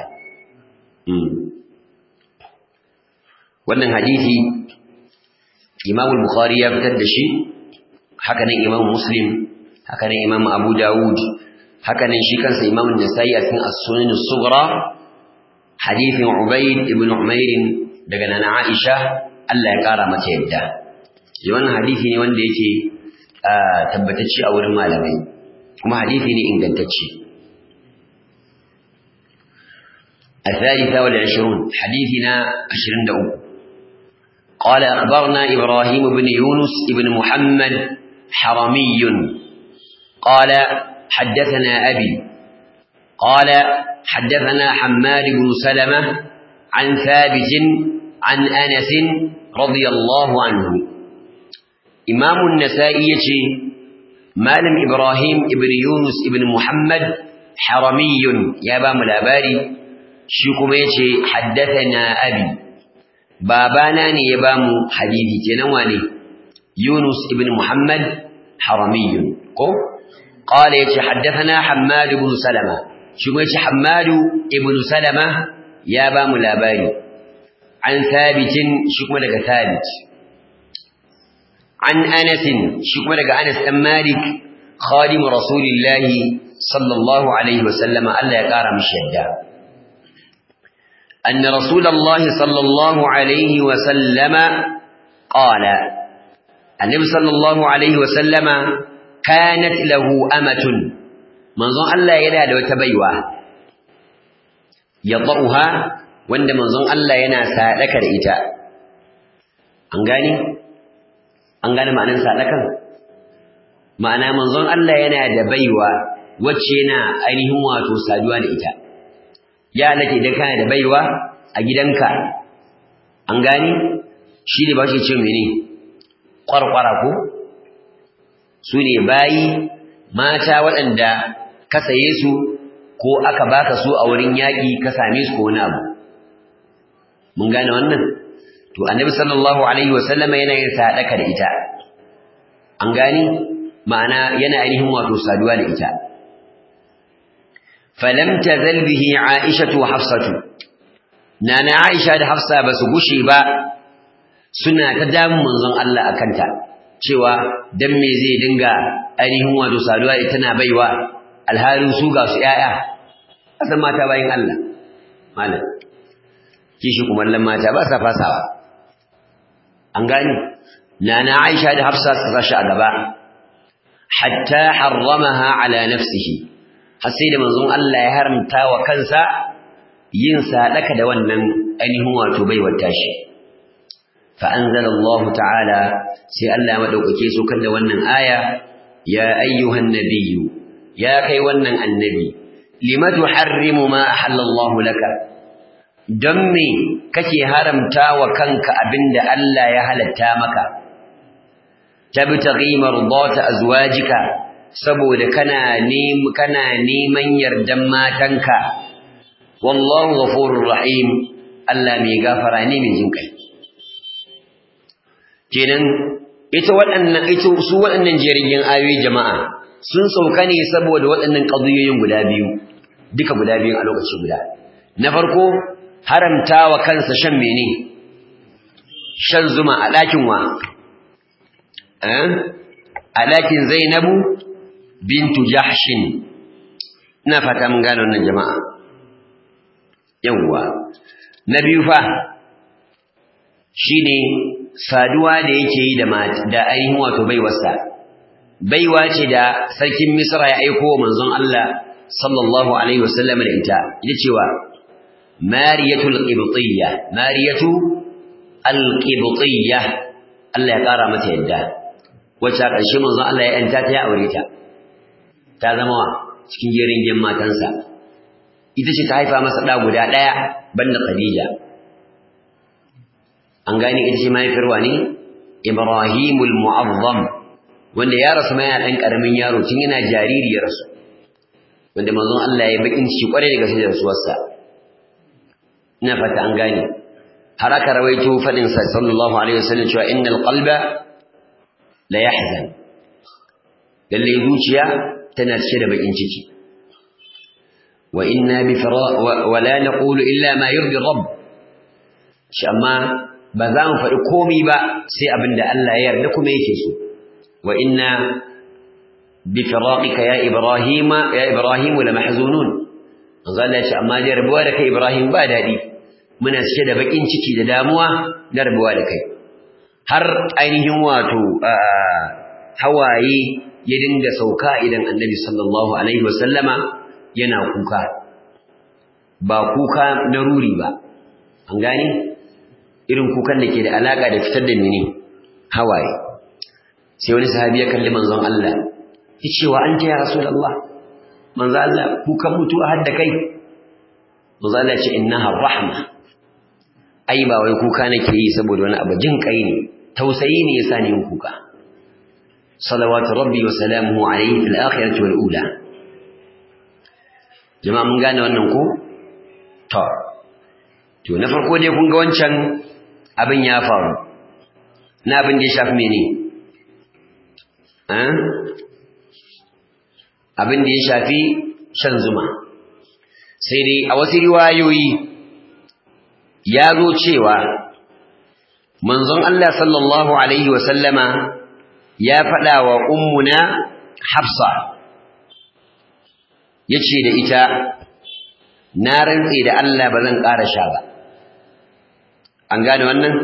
wannan hadisi Imam al-Bukhari ya fitar da shi haka nan Imam Muslim haka nan Imam Abu Dawud haka nan shi kansa Imam An-Nasa'i a cikin As-Sunan as-Sughra hadithin Ubayd ibn Umair daga nana Aisha Allah ya kara mata yadda wannan hadisi ne wanda yake tabbatacce a wurin malamai kuma hadisi ne ingantacce الثالثة والعشرون حديثنا عشرين دعو قال أخبرنا إبراهيم بن يونس بن محمد حرمي قال حدثنا أبي قال حدثنا حماد بن سلمة عن ثابت عن أنس رضي الله عنه إمام النسائي مالم إبراهيم ابن يونس ابن محمد حرمي يا بام الأباري شكم حدثنا أبي بابانا يا بام حديثي تنواني يونس ابن محمد حرمي قال حدثنا حماد بن سلمة shi kuma yace Hammadu ibn Salama ya ba mu labari an sabitin shi kuma daga sabit an Anas shi kuma daga Anas dan Malik khadim Rasulillahi sallallahu alaihi wasallama Allah ya kara mishi yadda أن رسول الله صلى الله عليه وسلم قال النبي صلى الله عليه وسلم كانت له أمة منظر الله يلا لو تبيوا يضعها وند منظر الله ينا سادك الإجاء أنغاني أنغاني معنى سادك معنى منظر الله ينا دبيوا وچينا أينهم واتو سادوا الإجاء ya halatta idan kana da baiwa a gidanka an gani shi ne ba shi ce mene kwarkwara ko su ne bayi mata waɗanda ka saye su ko aka baka su a wurin yaƙi ka same su ko wani abu mun gane wannan to annabi sallallahu alaihi wasallama yana yin sadaka da ita an gani ma'ana yana ainihin wato saduwa da ita فلم تزل به عائشة وحفصة نانا عائشة da Hafsa basu gushe ba suna ta damun manzon Allah akanta cewa dan me zai dinga ainihin wato saduwa ita na baiwa alhalin su ga su yaya asan mata bayin Allah malam kishi kuma lallan mata ba sa fasawa an gani nana Aisha da Hafsa suka sashi a gaba hatta harramaha ala nafsihi har sai da manzon Allah ya haramta wa kansa yin sadaka da wannan ainihin wato baiwar tashi fa anzala Allah ta'ala sai Allah madaukake so kan da wannan aya ya ayyuhan nabiyyu ya kai wannan annabi lima tuharrimu ma ahallallahu laka don me kake haramta wa kanka abinda Allah ya halatta maka tabtaghi mardata azwajika saboda kana kana neman yardan matanka wallahu ghafurur rahim Allah mai gafara ne mai jin kai kenan ita waɗannan ita su waɗannan jerin ayoyi jama'a sun sauka ne saboda waɗannan qadiyoyin guda biyu duka guda biyu a lokaci guda na farko haramtawa kansa shan mene shan zuma a ɗakin wa a ɗakin Zainabu bintu Jahshin ina fata mun gane wannan jama'a yawwa na biyu fa shine saduwa da yake yi da da ainihin wato baiwarsa baiwa ce da sarkin Misra ya aiko wa manzon Allah sallallahu alaihi wasallam da ita ita cewa Mariyatul Qibtiyya Mariyatu al-Qibtiyya Allah ya kara mata yadda wacce a ƙarshe manzon Allah ya yanta ta ya aure ta ta zama wa cikin jerin matansa ita ce ta haifa masa ɗa guda ɗaya banda Khadija an gane ita ce mahaifiyar wa ne Ibrahimul Mu'azzam wanda ya rasu mai ɗan ƙaramin yaro tun yana jariri ya rasu wanda manzon Allah ya bakin ciki kwarai da gaske da rasuwarsa ina fata an gane har aka rawaito fadin sa sallallahu alaihi wasallam cewa innal qalba la yahzan lalle zuciya tana cike da bakin ciki wa inna bi wa la naqulu illa ma yurdi rabb shi amma ba za mu faɗi komai ba sai abinda Allah ya yarda kuma yake so wa inna bi firaqika ya ibrahima ya ibrahim la mahzunun manzo Allah ya ce amma dai rabuwa da kai ibrahim ba dadi muna cike da bakin ciki da damuwa na rabuwa da kai har ainihin wato hawaye ya dinga sauka idan annabi sallallahu alaihi wasallama yana kuka ba kuka na ruri ba an gane irin kukan da ke da alaka da fitar da mene hawaye sai wani sahabi ya kalli manzon Allah ya ce wa anta ya rasulullah manzon Allah kukan mutuwa har da kai manzon Allah ya ce innaha rahma ai ba wai kuka nake yi saboda wani abu jin kai ne tausayi ne yasa ni yin kuka salawatu rabbi wa salamuhu alayhi fil akhirati wal ula jama'a mun gane wannan ko to to na farko dai kun ga wancan abin ya faru na abin da ya shafi mene eh abin da ya shafi shan zuma sai dai a wasu riwayoyi ya zo cewa manzon Allah sallallahu alaihi wa sallama ya faɗa wa ummuna hafsa ya ce da ita na rantse da Allah ba zan ƙara sha ba an gane wannan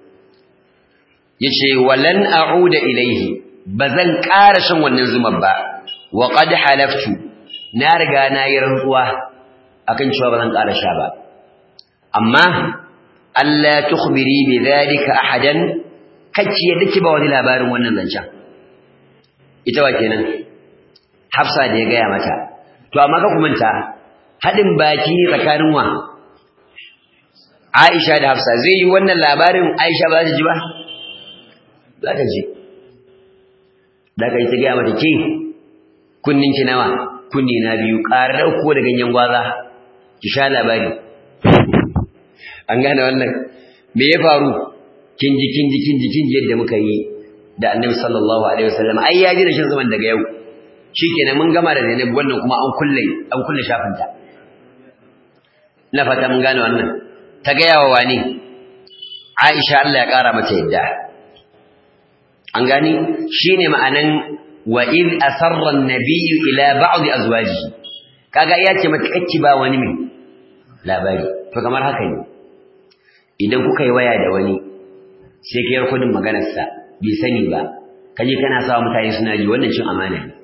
ya ce walan a'uda ilaihi ba zan ƙara shan wannan zumar ba wa qad halaftu na riga na yi rantsuwa akan cewa ba zan ƙara sha ba amma Allah tukhbiri bi dhalika ahadan kacce yadda ki ba wani labarin wannan zancen ita wa kenan Hafsa da ya gaya mata to amma ka kumanta hadin baki ne tsakanin wa Aisha da Hafsa zai yi wannan labarin Aisha ba za ta ji ba za ta ji da kai ta gaya mata ke kunnin ki nawa kunni na biyu ƙarar ko da ganyen gwaza ki sha labari an gane wannan me ya faru kin ji kin ji kin ji kin ji yadda muka yi da Annabi sallallahu alaihi wasallam ai ya ji da shin zaman daga yau shikenan mun gama da Zainab wannan kuma an kulle an kulle shafin ta ina fata mun gane wannan ta ga yawa wani Aisha Allah ya kara mata yadda an gani shine ma'anan wa id asarra an-nabiy ila ba'd azwajihi kaga ya ce mata kacci ba wani mai labari to kamar haka ne idan kuka yi waya da wani sai ka yi kudin maganarsa bai sani ba kaje kana sawa mutane suna ji wannan cin amana ne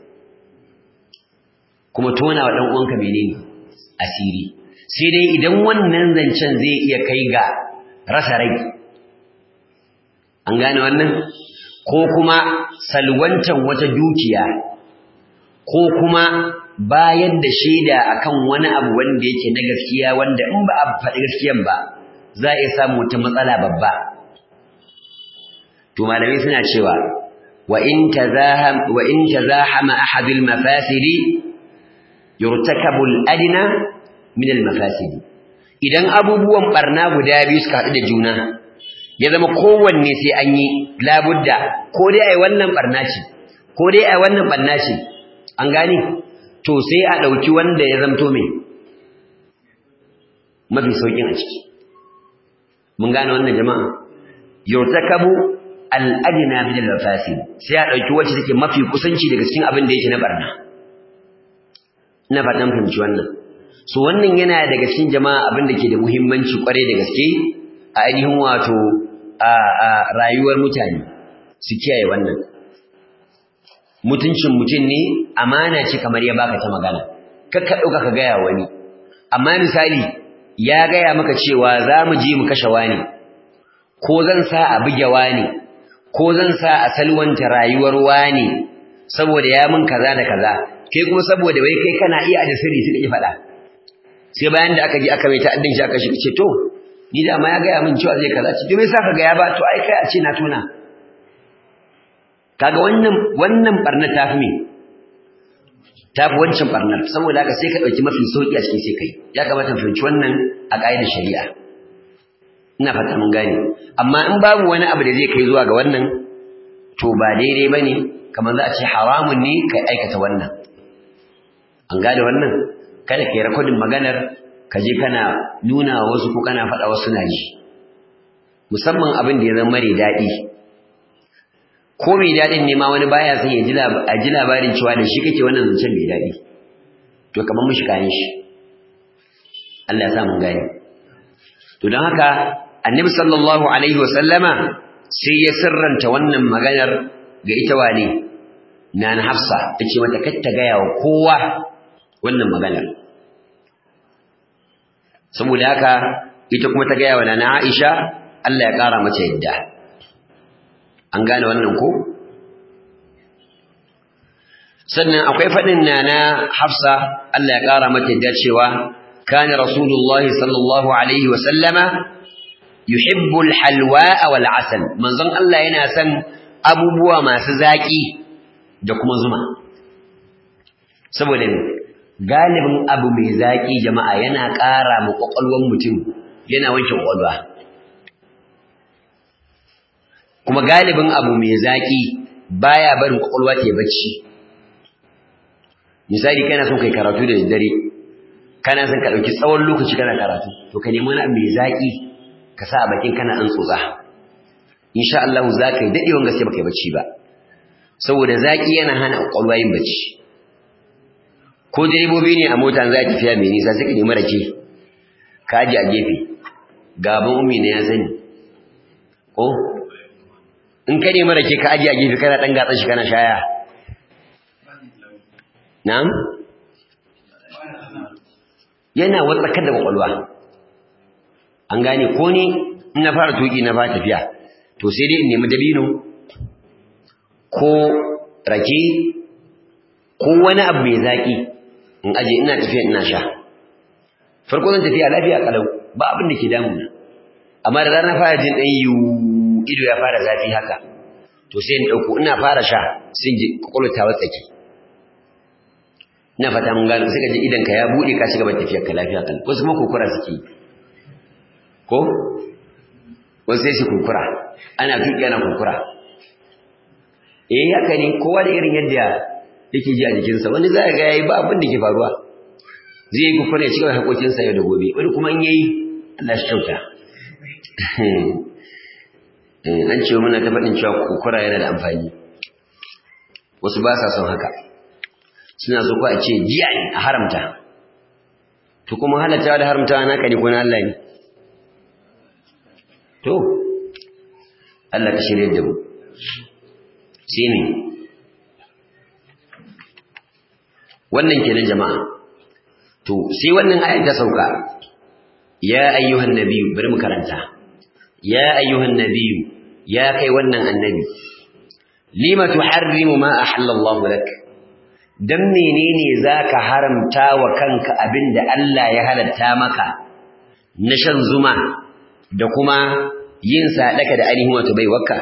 kuma tona wa dan uwanka menene asiri sai dai idan wannan zancen zai iya kai ga rasa rai an gane wannan ko kuma salwantan wata dukiya ko kuma bayar da shaida akan wani abu wanda yake na gaskiya wanda in ba a faɗi gaskiyan ba za a iya samu wata matsala babba to malamai suna cewa wa in tazaham wa in tazahama ahad al mafasidi yurtakabu al adna min al mafasidi idan abubuwan barna guda biyu suka haɗu da juna ya zama kowanne sai an yi labudda ko dai ai wannan barna ce ko dai ai wannan barna ce an gane to sai a ɗauki wanda ya zamto mai mafi sauƙin a ciki mun gane wannan jama'a yurtakabu al-adna min al-mafasid sai a ɗauki wacce take mafi kusanci daga cikin abin da yake na barna ina fatan fahimci wannan so wannan yana daga cikin jama'a abin da ke da muhimmanci kwarai da gaske a ainihin wato a rayuwar mutane su kiyaye wannan mutuncin mutum ne amana ce kamar ya baka ta magana kakka ɗauka ka gaya wani amma misali ya gaya maka cewa za mu je mu kashe wani ko zan sa a buge wani ko zan sa a salwanta rayuwar wani saboda ya mun kaza da kaza kai kuma saboda wai kai kana iya da sirri suka ki faɗa sai bayan da aka je aka mai ta'addin shi aka shi ce to ni da ma ya gaya min cewa zai kaza ce to me yasa ka ga ya ba to ai kai a ce na tona kaga wannan wannan barnar ta fi me ta fi wancan barnar saboda haka sai ka ɗauki mafi sauƙi a cikin sai kai ya kamata mu fahimci wannan a ƙa'idar shari'a ina fata mun gane amma in babu wani abu da zai kai zuwa ga wannan to ba daidai bane kamar za a ce haramun ne kai aikata wannan an gane wannan kada kai rakodin maganar ka je kana nuna wa wasu ko kana faɗa wasu na ji musamman abin da ya zama mare daɗi ko mai daɗin ne ma wani baya son ya ji labarin cewa da shi kake wannan zancen mai daɗi to kamar mushi kayan shi Allah ya sa mun gane to don haka annabi sallallahu alaihi wa sallama sai ya sirranta wannan maganar ga ita wane na Hafsa tace mata kar ta gaya wa kowa wannan maganar saboda haka ita kuma ta gaya wa nana Aisha Allah ya ƙara mata yadda an gane wannan ko sannan akwai faɗin nana Hafsa Allah ya ƙara mata yadda cewa kana rasulullahi sallallahu alaihi wa sallama yuhibbu alhalwa wal asal manzon Allah yana son abubuwa masu zaki da kuma zuma saboda ne galibin abu mai zaki jama'a yana ƙara mu kwakwalwar mutum yana wanke kwakwalwa kuma galibin abu mai zaki baya barin kwakwalwa ta bacci misali kana son kai karatu da daddare kana son ka dauki tsawon lokaci kana karatu to ka nemi wani abu mai zaki ka sa a bakin kana an tsotsa insha Allah za ka yi dadewan gaske baka yi bacci ba saboda zaki yana hana kwakwalwa yin bacci ko direbobi ne a mota za a tafiya mai nisa suka nemi rake ka aje a gefe gaban ummi ne ya sani ko in ka nemi rake ka aje a gefe kana dan gatsa shi kana shaya na'am yana watsakar da kwakwalwa an gane ko ni in na fara tuki na fara tafiya to sai dai in nemi dabino ko rake ko wani abu mai zaki in aje ina tafiya ina sha farko zan tafiya lafiya kalau ba abin da ke damuna amma da rana fara jin dan yiwu ido ya fara zafi haka to sai in dauko ina fara sha sai in ji kwakwalwa ta watsake ina fata mun gano suka ji idan ka ya bude ka shiga tafiyar ka lafiya kan wasu kuma kokura suke ko wasu sai su kokura ana tuki ana kokura eh haka ne kowa da irin yadda yake ji a jikinsa wani za ga yayi ba abin da ke faruwa zai yi kokura ya cigaba hakokinsa yau da gobe wani kuma in yayi Allah shi kyauta an ce muna ta faɗin cewa kokura yana da amfani wasu ba sa son haka suna so ko a ce jiya ne a haramta to kuma halatta da haramta naka ne ko na Allah ne to Allah ka shirye da mu sai ne wannan kenan jama'a to sai wannan ayat ta sauka ya ayyuhan nabiyyu bari mu karanta ya ayyuhan nabiyyu ya kai wannan annabi lima tuharrimu ma ahallallahu lak dan menene zaka haramta wa kanka abinda Allah ya halatta maka na shan zuma da kuma yin sadaka da ainihin wato bai wakka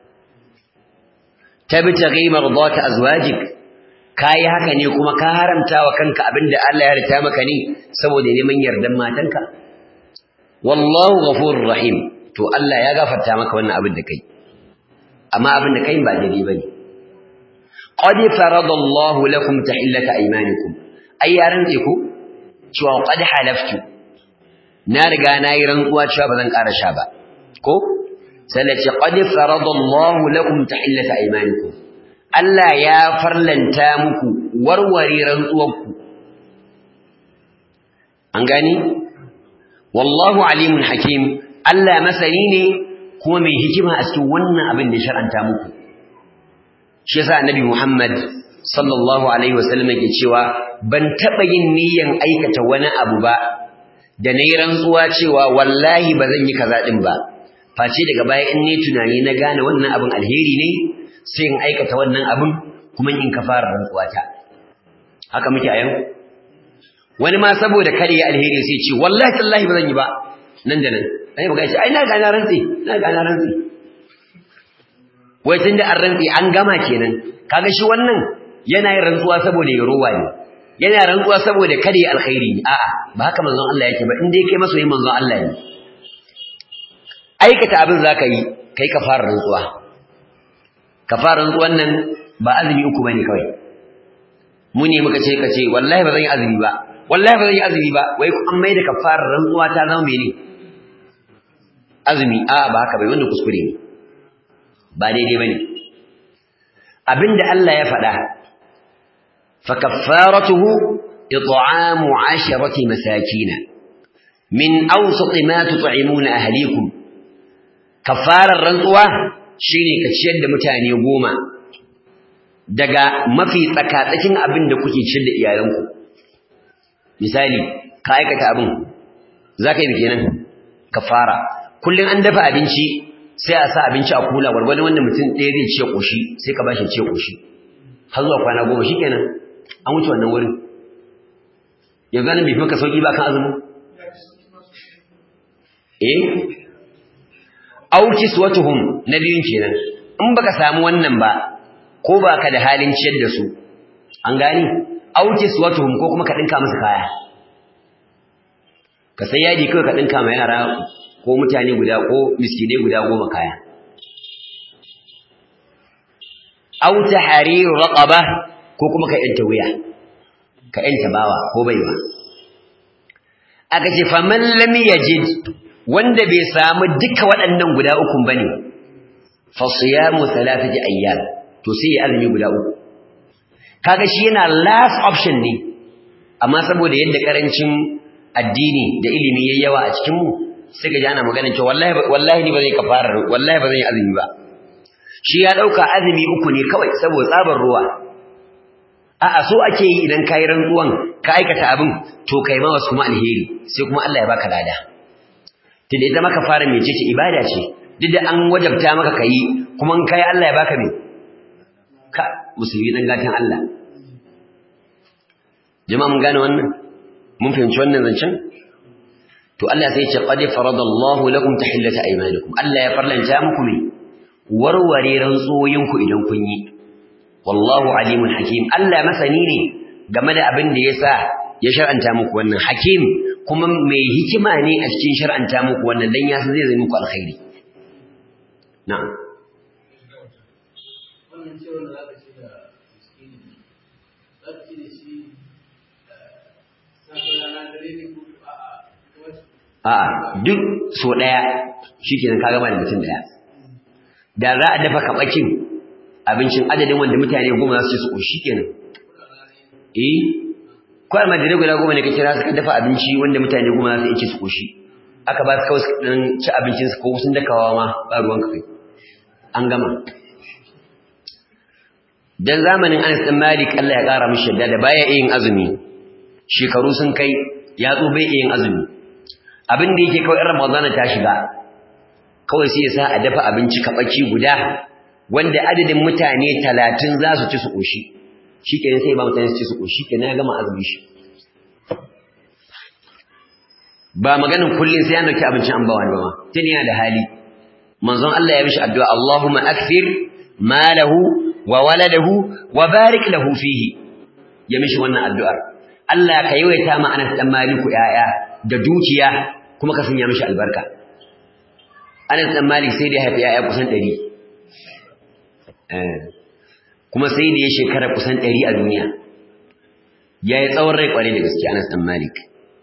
tabtaghi mardata azwajik kai haka ne kuma ka haramta wa kanka abinda Allah ya halatta maka ne saboda neman yardan matanka wallahu ghafurur rahim to Allah ya gafarta maka wannan abin da kai amma abin da kai ba daidai bane qad faradallahu lakum tahillata aymanikum ai yaran ku cewa qad halaftu na riga na yi rantsuwa cewa ba zan ƙara sha ba ko sai ce qad faradallahu lakum tahillata aymanikum Allah ya farlanta muku warware rantsuwanku an gani wallahu alimun hakim Allah masani ne kuma mai hikima a cikin wannan abin da shar'anta muku shi yasa annabi Muhammad sallallahu alaihi wasallam yake cewa ban taba yin niyyan aikata wani abu ba da nayi rantsuwa cewa wallahi ba zan yi kaza din ba face daga baya in ne tunani na gane wannan abin alheri ne sai in aikata wannan abin kuma in kafara rantsuwa ta haka muke a yau wani ma saboda kare ya alheri sai ce wallahi tallahi ba zan yi ba nan da nan ai ba gashi ai na ga na rantsi na ga na rantsi wai tunda an rantsi an gama kenan kaga shi wannan yana yin rantsuwa saboda ya rowa ne yana rantsuwa saboda kada ya alkhairi ne a'a ba haka manzon Allah yake ba in dai kai masoyin manzon Allah ne aikata abin zaka yi kai ka fara rantsuwa ka fara rantsuwan nan ba azumi uku bane kawai mu ne muka ce ka ce wallahi ba zan yi azumi ba wallahi ba zan yi azumi ba wai an mai da kafarar rantsuwa ta zama mene azumi a ba haka bai wannan kuskure ne ba daidai bane abinda Allah ya faɗa fa kaffaratuhu it'amu 'asharati masakin min awsat ma tut'imuna ahlikum kaffarar rantsuwa shine ka ciyar da mutane goma daga mafi tsakatsakin abin da kuke ciyar da iyalanku misali ka aikata abin zaka yi kenan kafara kullun an dafa abinci sai a sa abinci a kula gwargwadon wanda mutum ɗaya zai ce ƙoshi sai ka bashi ce ƙoshi har zuwa kwana goma shi kenan an wuce wannan wurin yanzu nan bai fi maka sauƙi ba kan azumi eh auki suwatuhum na biyun kenan in baka samu wannan ba ko baka da halin ciyar da su an gani auki suwatuhum ko kuma ka dinka musu kaya ka sai yadi kawai ka dinka ma yara ko mutane guda ko miskinai guda goma kaya aw tahrir raqaba ko kuma ka yanta wuya ka yanta bawa ko baiwa aka ce faman lam yajid wanda bai samu duka waɗannan guda uku bane fa siyamu thalathati ayyam to sai ya azumi guda uku kaga shi yana last option ne amma saboda yadda karancin addini da ilimi yayi yawa a cikin mu sai ga ana magana cewa wallahi wallahi ni ba zai kafara wallahi ba zan yi azumi ba shi ya dauka azumi uku ne kawai saboda tsabar ruwa a'a so ake yi idan kai rantsuwan ka aikata abin to kai ma wasu kuma alheri sai kuma Allah ya baka lada tunda ita maka fara mai ce ibada ce duk da an wajabta maka kai kuma in kai Allah ya baka me ka musulmi dan gatan Allah jama'a mun gane wannan mun fahimci wannan zancen to Allah sai ya ce qad faradallahu lakum tahillata aymanikum Allah ya farlanta muku me warware rantsoyinku idan kun yi wallahu alimun hakim Allah masani ne game da abin da yasa ya shar'anta muku wannan hakim kuma mai hikima ne a cikin shar'anta muku wannan dan ya san zai zai muku alkhairi na'am wannan ce wanda zaka ce da miskini zaka ce da shi safe rana dare ne ko a'a a'a duk so daya shikenan ka gama da mutum daya da za a dafa kabakin abincin adadin wanda mutane goma za su ci su koshi kenan eh ko almajirai guda goma ne ka kira suka dafa abinci wanda mutane goma za su ci su koshi aka ba su kawai su dan ci abincin su ko sun dakawa ma ba ruwan kai an gama dan zamanin Anas bin Malik Allah ya kara mishi da baya yin azumi shekaru sun kai ya zo bai yin azumi abin da yake kawai Ramadana ta shiga kawai sai ya sa a dafa abinci kabaki guda wanda adadin mutane talatin za su ci su ƙoshi shi kenan sai ba mutane su ci su ƙoshi kenan ya gama azumi shi ba maganin kullum sai ya dauki abincin an ba wani ba tun yana da hali manzon Allah ya mishi addu'a Allahumma akthir malahu wa waladahu wa barik lahu fihi ya mishi wannan addu'ar Allah ka yawaita ma Anas dan Maliku yaya da dukiya kuma ka sanya mishi albarka Anas dan Malik sai da ya haifi yaya kusan 100 kuma sai da ya shekara kusan 100 a duniya yayi tsawon rai kware da gaske Anas dan Malik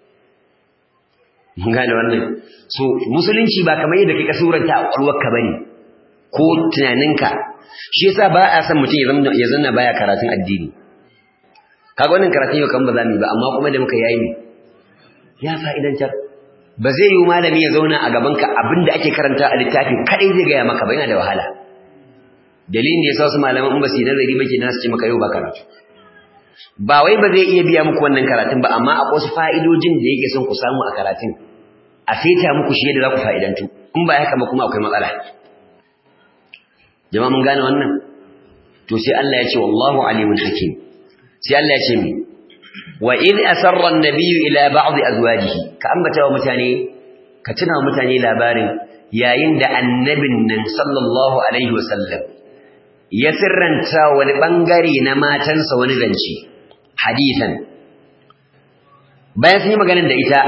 mun gane wannan so musulunci ba kamar yadda kake suranta a kwalwarka bane ko tunaninka shi yasa ba a san mutum ya zama ya zanna baya karatun addini kaga wannan karatun yau kan ba za mu yi ba amma kuma da muka yayi ne ya fa'idantar ba zai yi malami ya zauna a gaban ka abinda ake karanta a littafi kadai zai gaya maka ba yana da wahala dalilin da yasa wasu malaman in ba su yi nazari ba kenan su ce maka yau ba karatu ba wai ba zai iya biya muku wannan karatun ba amma akwai wasu fa'idojin da yake son ku samu a karatun a saita muku shi yadda za ku fa'idantu in ba haka ba kuma akwai matsala jama'a mun gane wannan to sai Allah ya ce wallahu alimun hakim sai Allah ya ce mi wa id asarra an-nabiyyu ila ba'd azwajihi ka ambata wa mutane ka tuna wa mutane labarin yayin da annabin nan sallallahu alaihi wasallam ya sirranta wani bangare na matansa wani zance hadisan bayan sun yi maganar da ita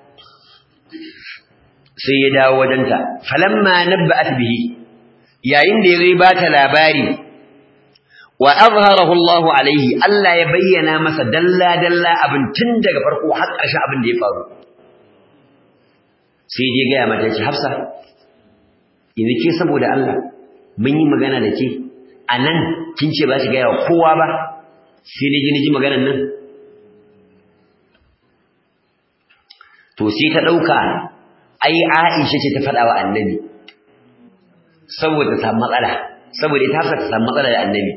sai ya dawo wajenta falamma nabba'at bihi yayin da yazo ya bata labari wa azharahu Allahu alaihi Allah ya bayyana masa dalla dalla abin tun daga farko har ƙarshen abin da ya faru sai je ga mata ce Hafsa yanzu ke saboda Allah mun yi magana da ke anan kin ce ba shi ga yawa kowa ba sai ne ji ni ji maganar nan to sai ta dauka ai Aisha ce ta faɗa wa Annabi saboda ta matsala saboda ita Hafsa ta samu matsala da Annabi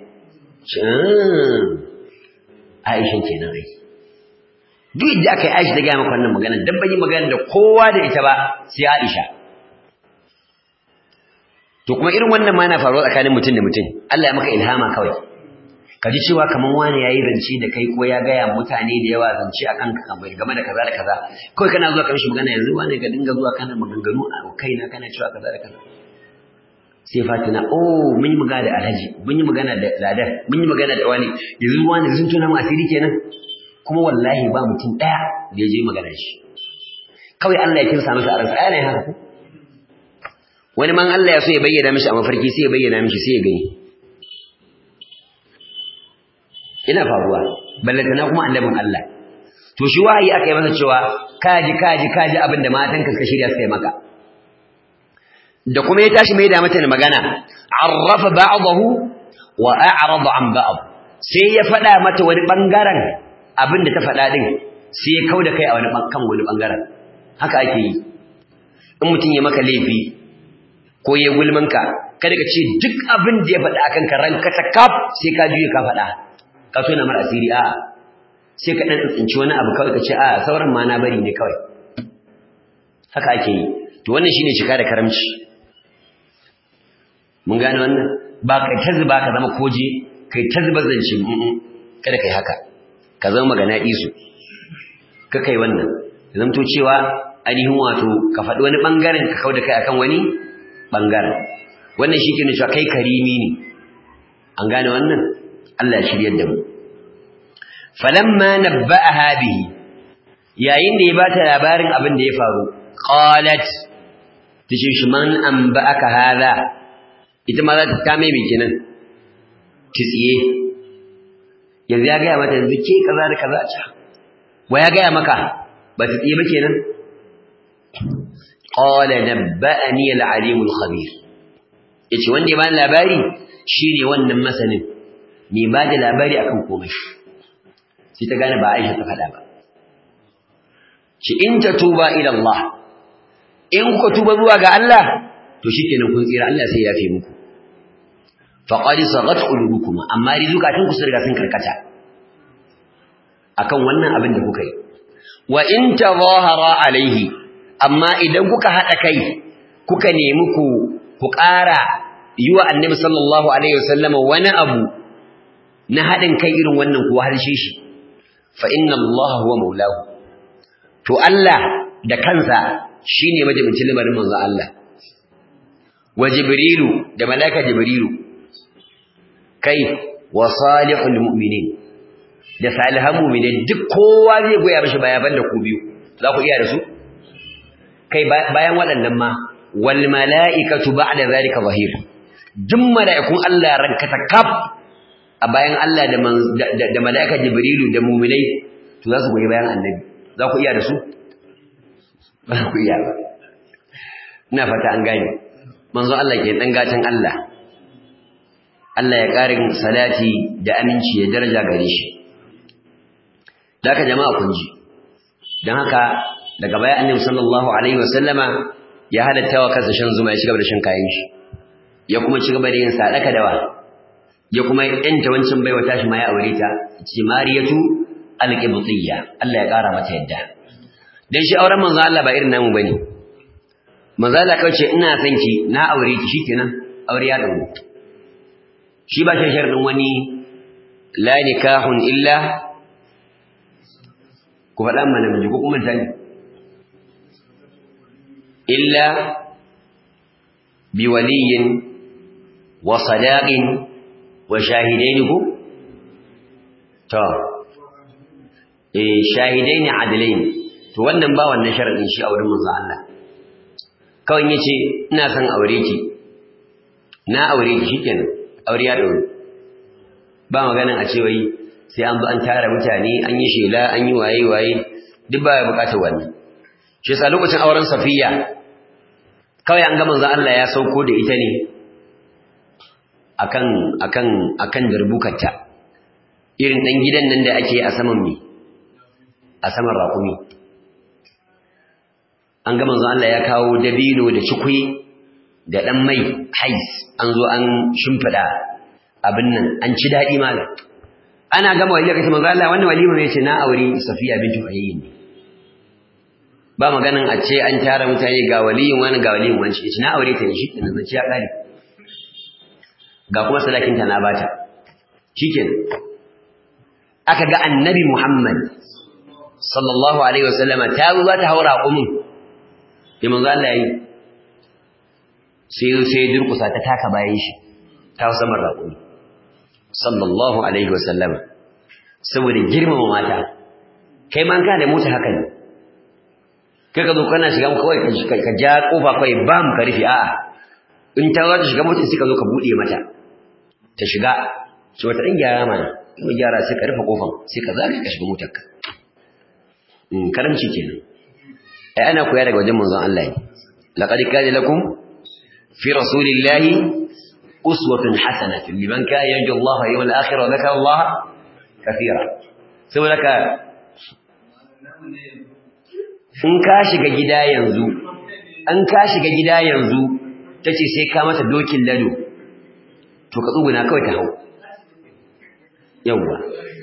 Aisha kenan ai duk da aka yi Aisha ta gaya maka wannan magana dan ban yi magana da kowa da ita ba sai Aisha to kuma irin wannan ma yana faruwa tsakanin mutum da mutum Allah ya maka ilhama kawai ka ji cewa kaman wani yayi zance da kai ko ya gaya mutane da yawa zance akan ka kamar game da kaza da kaza kawai kana zuwa kan shi magana yanzu wani ka dinga zuwa kana maganganu a kaina kana cewa kaza da kaza sai Fatina oh mun yi magana da Alhaji mun yi magana da Ladar mun yi magana da wani yanzu wani sun tuna mu asiri kenan kuma wallahi ba mutum daya da ya je magana shi kawai Allah ya kinsa masa a ransa ai ne haka ko wani man Allah ya so ya bayyana mishi a mafarki sai ya bayyana mishi sai ya gani ina faruwa ballantana kuma annabin Allah to shi wahayi aka yi masa cewa kaji kaji kaji abin da matanka suka shirya suka yi maka da kuma ya tashi mai da mata magana arrafa ba'dahu wa a'rada an ba'd sai ya faɗa mata wani bangaren abin da ta faɗa din sai ya kauda kai a wani kan wani bangaren haka ake yi in mutum ya maka laifi ko ya gulmanka kada ka ce duk abin da ya faɗa akan ka ranka ta kaf sai ka juye ka faɗa ka so na mara asiri a'a sai ka dan tsinci wani abu kawai ka ce a'a sauran ma na bari ne kawai haka ake yi to wannan shine cika da karamci mun gane wannan ba kai ta zuba ka zama koje kai ta zuba zance kada kai haka ka zama magana isu ka kai wannan zamto cewa ainihin wato ka faɗi wani ɓangaren ka kau da kai akan wani ɓangaren wannan shi ke nuna cewa kai karimi ne an gane wannan Allah ya shiryar da mu falamma nabba'aha bihi yayin da ya bata labarin abin da ya faru qalat tace shi man anba'aka hadha ita ma za ta ta mai kenan tsiye yanzu ya gaya mata yanzu ke kaza da kaza a wa ya gaya maka ba ta tsiye ba kenan qala nabba'ani al-alim al-khabir yace wanda ya bani labari shine wannan masanin me ba da labari akan komai sai ta gane ba Aisha ta faɗa ba ci in ta tuba ila Allah in ku tuba zuwa ga Allah to shikenan kun tsira Allah sai ya yafe muku faqad sagat qulubukum amma rizukatun ku sun riga sun karkata akan wannan abin da kuka yi wa in tazahara alaihi amma idan kuka hada kai kuka nemi ku ku ƙara yi wa annabi sallallahu alaihi wasallam wani abu na hadin kai irin wannan kuwa harshe shi fa inna Allah huwa maulahu to Allah da kansa shine majibincin lamarin manzo Allah wa jibrilu da malaika jibrilu kai wa salihul mu'minin da salihan mu'minin duk kowa zai goya mishi baya banda ku biyu za ku iya da su kai bayan waɗannan ma wal mala'ikatu ba'da zalika zahir duk mala'ikun Allah rankata kaf a bayan Allah da da mala'ika jibrilu da mu'minai to za su goyi bayan annabi za ku iya da su ba ku iya ba ina fata an gane manzo Allah ke dan gatan Allah Allah ya ƙarin salati da aminci ya daraja gare shi da haka jama'a kun ji don haka daga baya annabi sallallahu alaihi wasallama ya halatta wa kansa shan zuma ya cigaba da shan kayan shi ya kuma cigaba da yin sadaka dawa ya kuma yanta wancan baiwa tashi ma ya aure ta ce mariyatu alqibtiyya Allah ya ƙara mata yadda dan shi auren manzo Allah ba irin namu bane manzo Allah kauce ina son ki na aure ki shikenan aure ya dawo shi ba shi sharadin wani la nikahun illa ku faɗa mana miji ko kuma tani illa bi waliyin wa sadaqin wa shahidaini ku to eh shahidaini adlain to wannan ba wannan sharadin shi a wurin manzo Allah kawai yace ina son aure ki na aure ki shikenan aure ya daure ba maganin a ce wai sai an bi an tara mutane an yi shela an yi waye waye duk ba ya bukatar wannan shi yasa lokacin auren safiya kawai an ga manzon Allah ya sauko da ita ne akan akan akan darbukarta irin dan gidan nan da ake a saman me a saman raƙumi an ga manzon Allah ya kawo dabino da cikui da dan mai hais an zo an shimfida abin nan an ci daɗi malam ana gama walima kace manzo Allah wannan walima ne ce na aure Safiya bintu Huyayy ne ba maganan a ce an tara mutane ga waliyin wani ga waliyin wani ce na aure ta ne shi kenan zai ya kare ga kuma sadakin ta na bata shikenan aka ga annabi Muhammad sallallahu alaihi wasallama ta zo za ta haura kumin sai manzo Allah yi sai sai durkusa ta taka bayan shi ta samar raƙumi sallallahu alaihi wasallam saboda girmama mata kai ma ka da mota haka ne kai ka zo kana shiga kawai ka ja kofa kawai bam ka rufe a'a in ta za ta shiga mota sai ka zo ka bude mata ta shiga ce wata ɗan gyara mana in gyara sai ka rufe kofan sai ka zaga ka shiga motar ka karamci kenan ai ana koya daga wajen manzon Allah ne laqad kana lakum fi rasulillahi uswatun hasanatun liman kana yarju Allah wal yawmal akhir wa dhakara Allah kathira saboda ka in ka shiga gida yanzu an ka shiga gida yanzu tace sai ka mata dokin lado to ka tsuguna kawai ta hau yawwa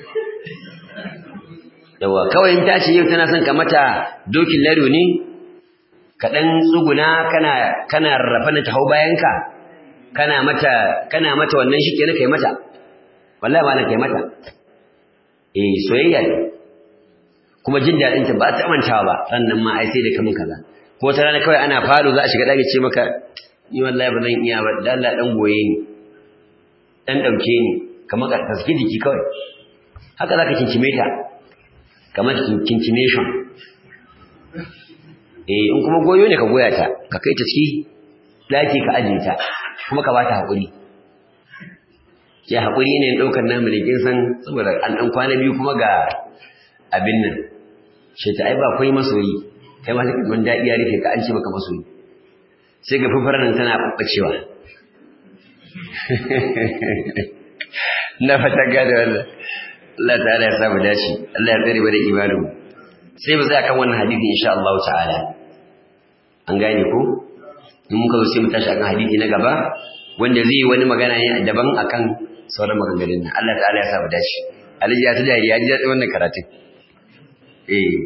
yawwa kawai in ta ce yau tana son ka mata dokin lado ne ka dan tsuguna kana kana rarrafa na ta hau bayanka kana mata kana mata wannan shi kenan kai mata wallahi ma na kai mata eh soyayya ne kuma jin daɗin ta ba ta mantawa ba sannan ma ai sai da kamun kaza ko ta rana kawai ana falo za a shiga ɗaki ce maka ni wallahi ba zan iya ba dan Allah dan goye ni dan dauke ni kamar ka taski jiki kawai haka zaka kinkime ta kamar kinkination eh in kuma goyo ne ka goya ta ka kai ta ciki daki ka aje ta kuma ka bata hakuri ya hakuri ne daukar namu ne kin san saboda an dan kwana biyu kuma ga abin nan shi ta ai ba kai masoyi kai ma sai ka dadi ya rufe ka an ce maka masoyi sai ga fufar nan tana babbacewa na fata gada wannan Allah ta'ala ya samu dace Allah ya tsare bada imanin sai mu tsaya kan wannan hadisi insha Allah ta'ala an gane ko in muka zo sai mu tashi akan hadisi na gaba wanda zai yi wani magana ne daban akan sauran maganganun nan Allah ta'ala ya samu dace Alhaji ya ta dariya ya ji daɗin wannan karatun eh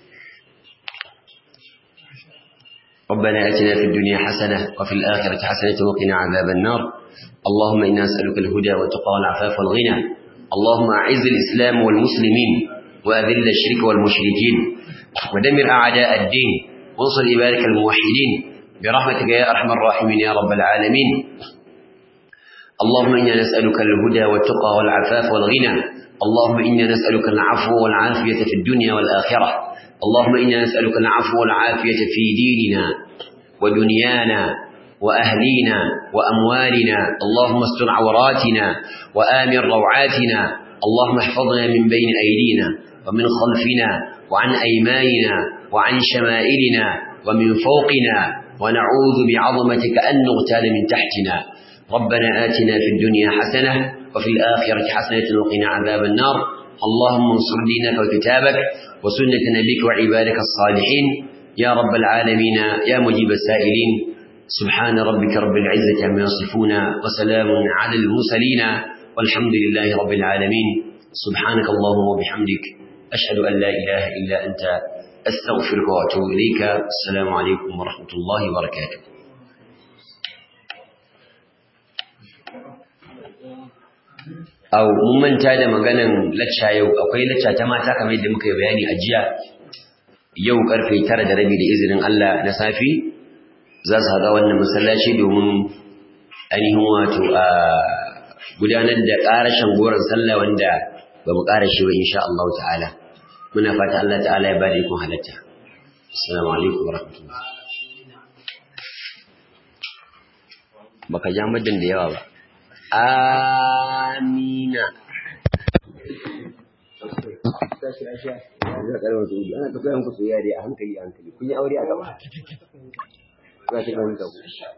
ربنا اتنا في الدنيا حسنه وفي الاخره حسنه وقنا عذاب النار اللهم انا نسالك الهدى والتقى والعفاف والغنى اللهم اعز الاسلام والمسلمين واذل الشرك والمشركين ودمر اعداء الدين وانصر عبادك الموحدين برحمتك يا ارحم الراحمين يا رب العالمين اللهم انا نسالك الهدى والتقى والعفاف والغنى اللهم انا نسالك العفو والعافيه في الدنيا والاخره اللهم إنا نسألك العفو والعافية في ديننا ودنيانا وأهلينا وأموالنا اللهم استر عوراتنا وآمن روعاتنا اللهم احفظنا من بين أيدينا ومن خلفنا وعن أيماننا وعن شمائلنا ومن فوقنا ونعوذ بعظمتك أن نغتال من تحتنا ربنا آتنا في الدنيا حسنة وفي الآخرة حسنة وقنا عذاب النار اللهم انصر دينك وكتابك وسنة نبيك وعبادك الصالحين يا رب العالمين يا مجيب السائلين سبحان ربك رب العزة عما يصفون وسلام على المرسلين والحمد لله رب العالمين سبحانك اللهم وبحمدك أشهد أن لا إله إلا أنت أستغفرك وأتوب إليك السلام عليكم ورحمة الله وبركاته au mun manta da maganan lacca yau akwai lacca ta mata kamar yadda muka yi bayani a jiya yau karfe tara da rabi da izinin Allah na safi za su haɗa wannan masallaci domin ainihin wato a gudanar da ƙarashin goron sallah wanda ba mu ƙara shi ba insha Allah ta'ala muna fata Allah ta'ala ya bada ikon halatta assalamu alaikum wa rahmatullah baka ja muddin da yawa ba Amina. Ana tafiya muku soyayya dai a hankali a hankali. Kun yi aure a gaba? Za ki ɗan gaba.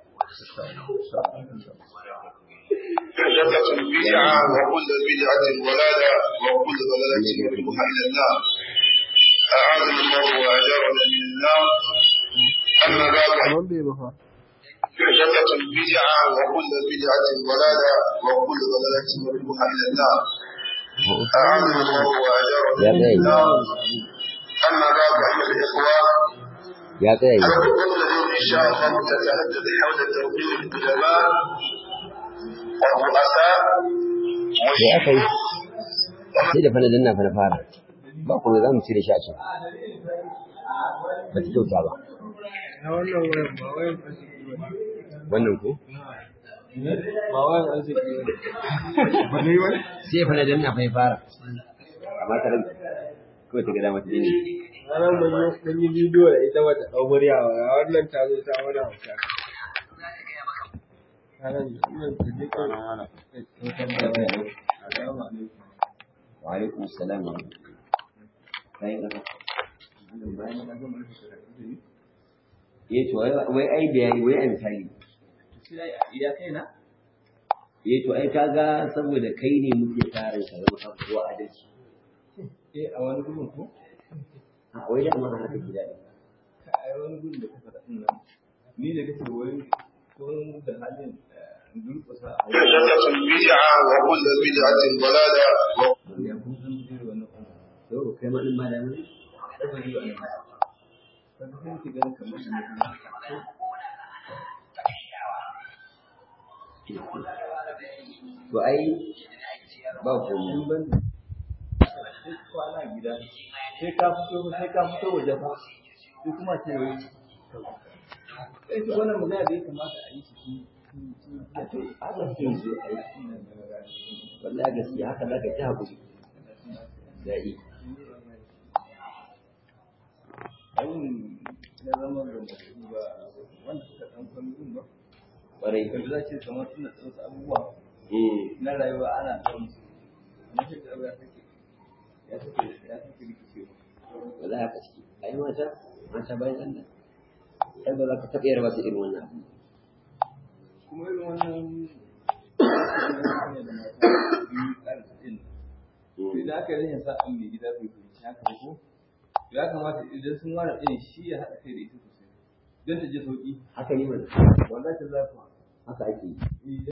محدثة بدعة وكل بدعة ضلالة وكل ضلالة يرجوها إلى النار أعاذنا الله وأجارنا من النار أما بعد محدثة بدعة وكل بدعة ضلالة وكل ضلالة يرجوها إلى النار أعاذنا الله وأجارنا من النار أما بعد أيها الإخوة Ya tsaya yi. الخطوة التي إن شاء الله تتحدث حول توقير العلماء والرؤساء Da aka yi. Sai da fana danna fana fara. Ba kuma za mu cire shi a can. Ba ta kyauta ba. Na wannan wayan ba wayan arziki ba. Wannan ko? Ba wayan arziki ba. Ba ne wani? Sai fana danna fa ya fara. Amma ta rage. Kawai ta gada mata ne. Ranar mun yi mun yi bidiyo da ita wata ɗau murya ba. Wannan ta zo ta wani hauka. Ranar wannan ta je kan wani. Assalamu alaikum. Wa alaikum assalam wa rahmatullah. Kai kasa. Eh to wai wai ai bayani wai an misali. Ya kai na? eh to ai kaga saboda kai ne muke tarin ka zama kan kowa adalci eh a wani gurin ko a wai da ma haka gida ne ka ai wani gurin da ka faɗa din nan ni da kake wai ko da halin durƙusa a wani محدثة بدعة وكل بدعة ضلالة ya kun san zai wannan kuma to kai ma din ma da mun da zai yi wannan ka ga sai ki ganin kamar shi ne to ai ba komai in ban sai kwana gida sai ka fito sai ka fito waje fa sai kuma ce wai sai ki wannan magana da ya kamata a yi shi a to haka sai zo ai wallahi gaskiya haka zaka ta hakuri dai abin na zama da mutum ba wanda suka ɗan kwanu ba kwarai kaji za ce kamar suna tsotsa abubuwa eh na rayuwa ana samun su na shi da abu ya sake ya sake ya sake rikicewa wallahi haka ciki ai mata mata bayan Allah kai ba za ka taɓa yarba su irin wannan abu kuma irin wannan ne da mata biyu ƙarfi ɗin sai da aka yi rashin sa'an mai gida bai fahimci haka ba ko ya kamata idan sun ware ɗin shi ya haɗa kai da ita sosai don ta je sauƙi haka ne mana wallahi ta zafa haka ake yi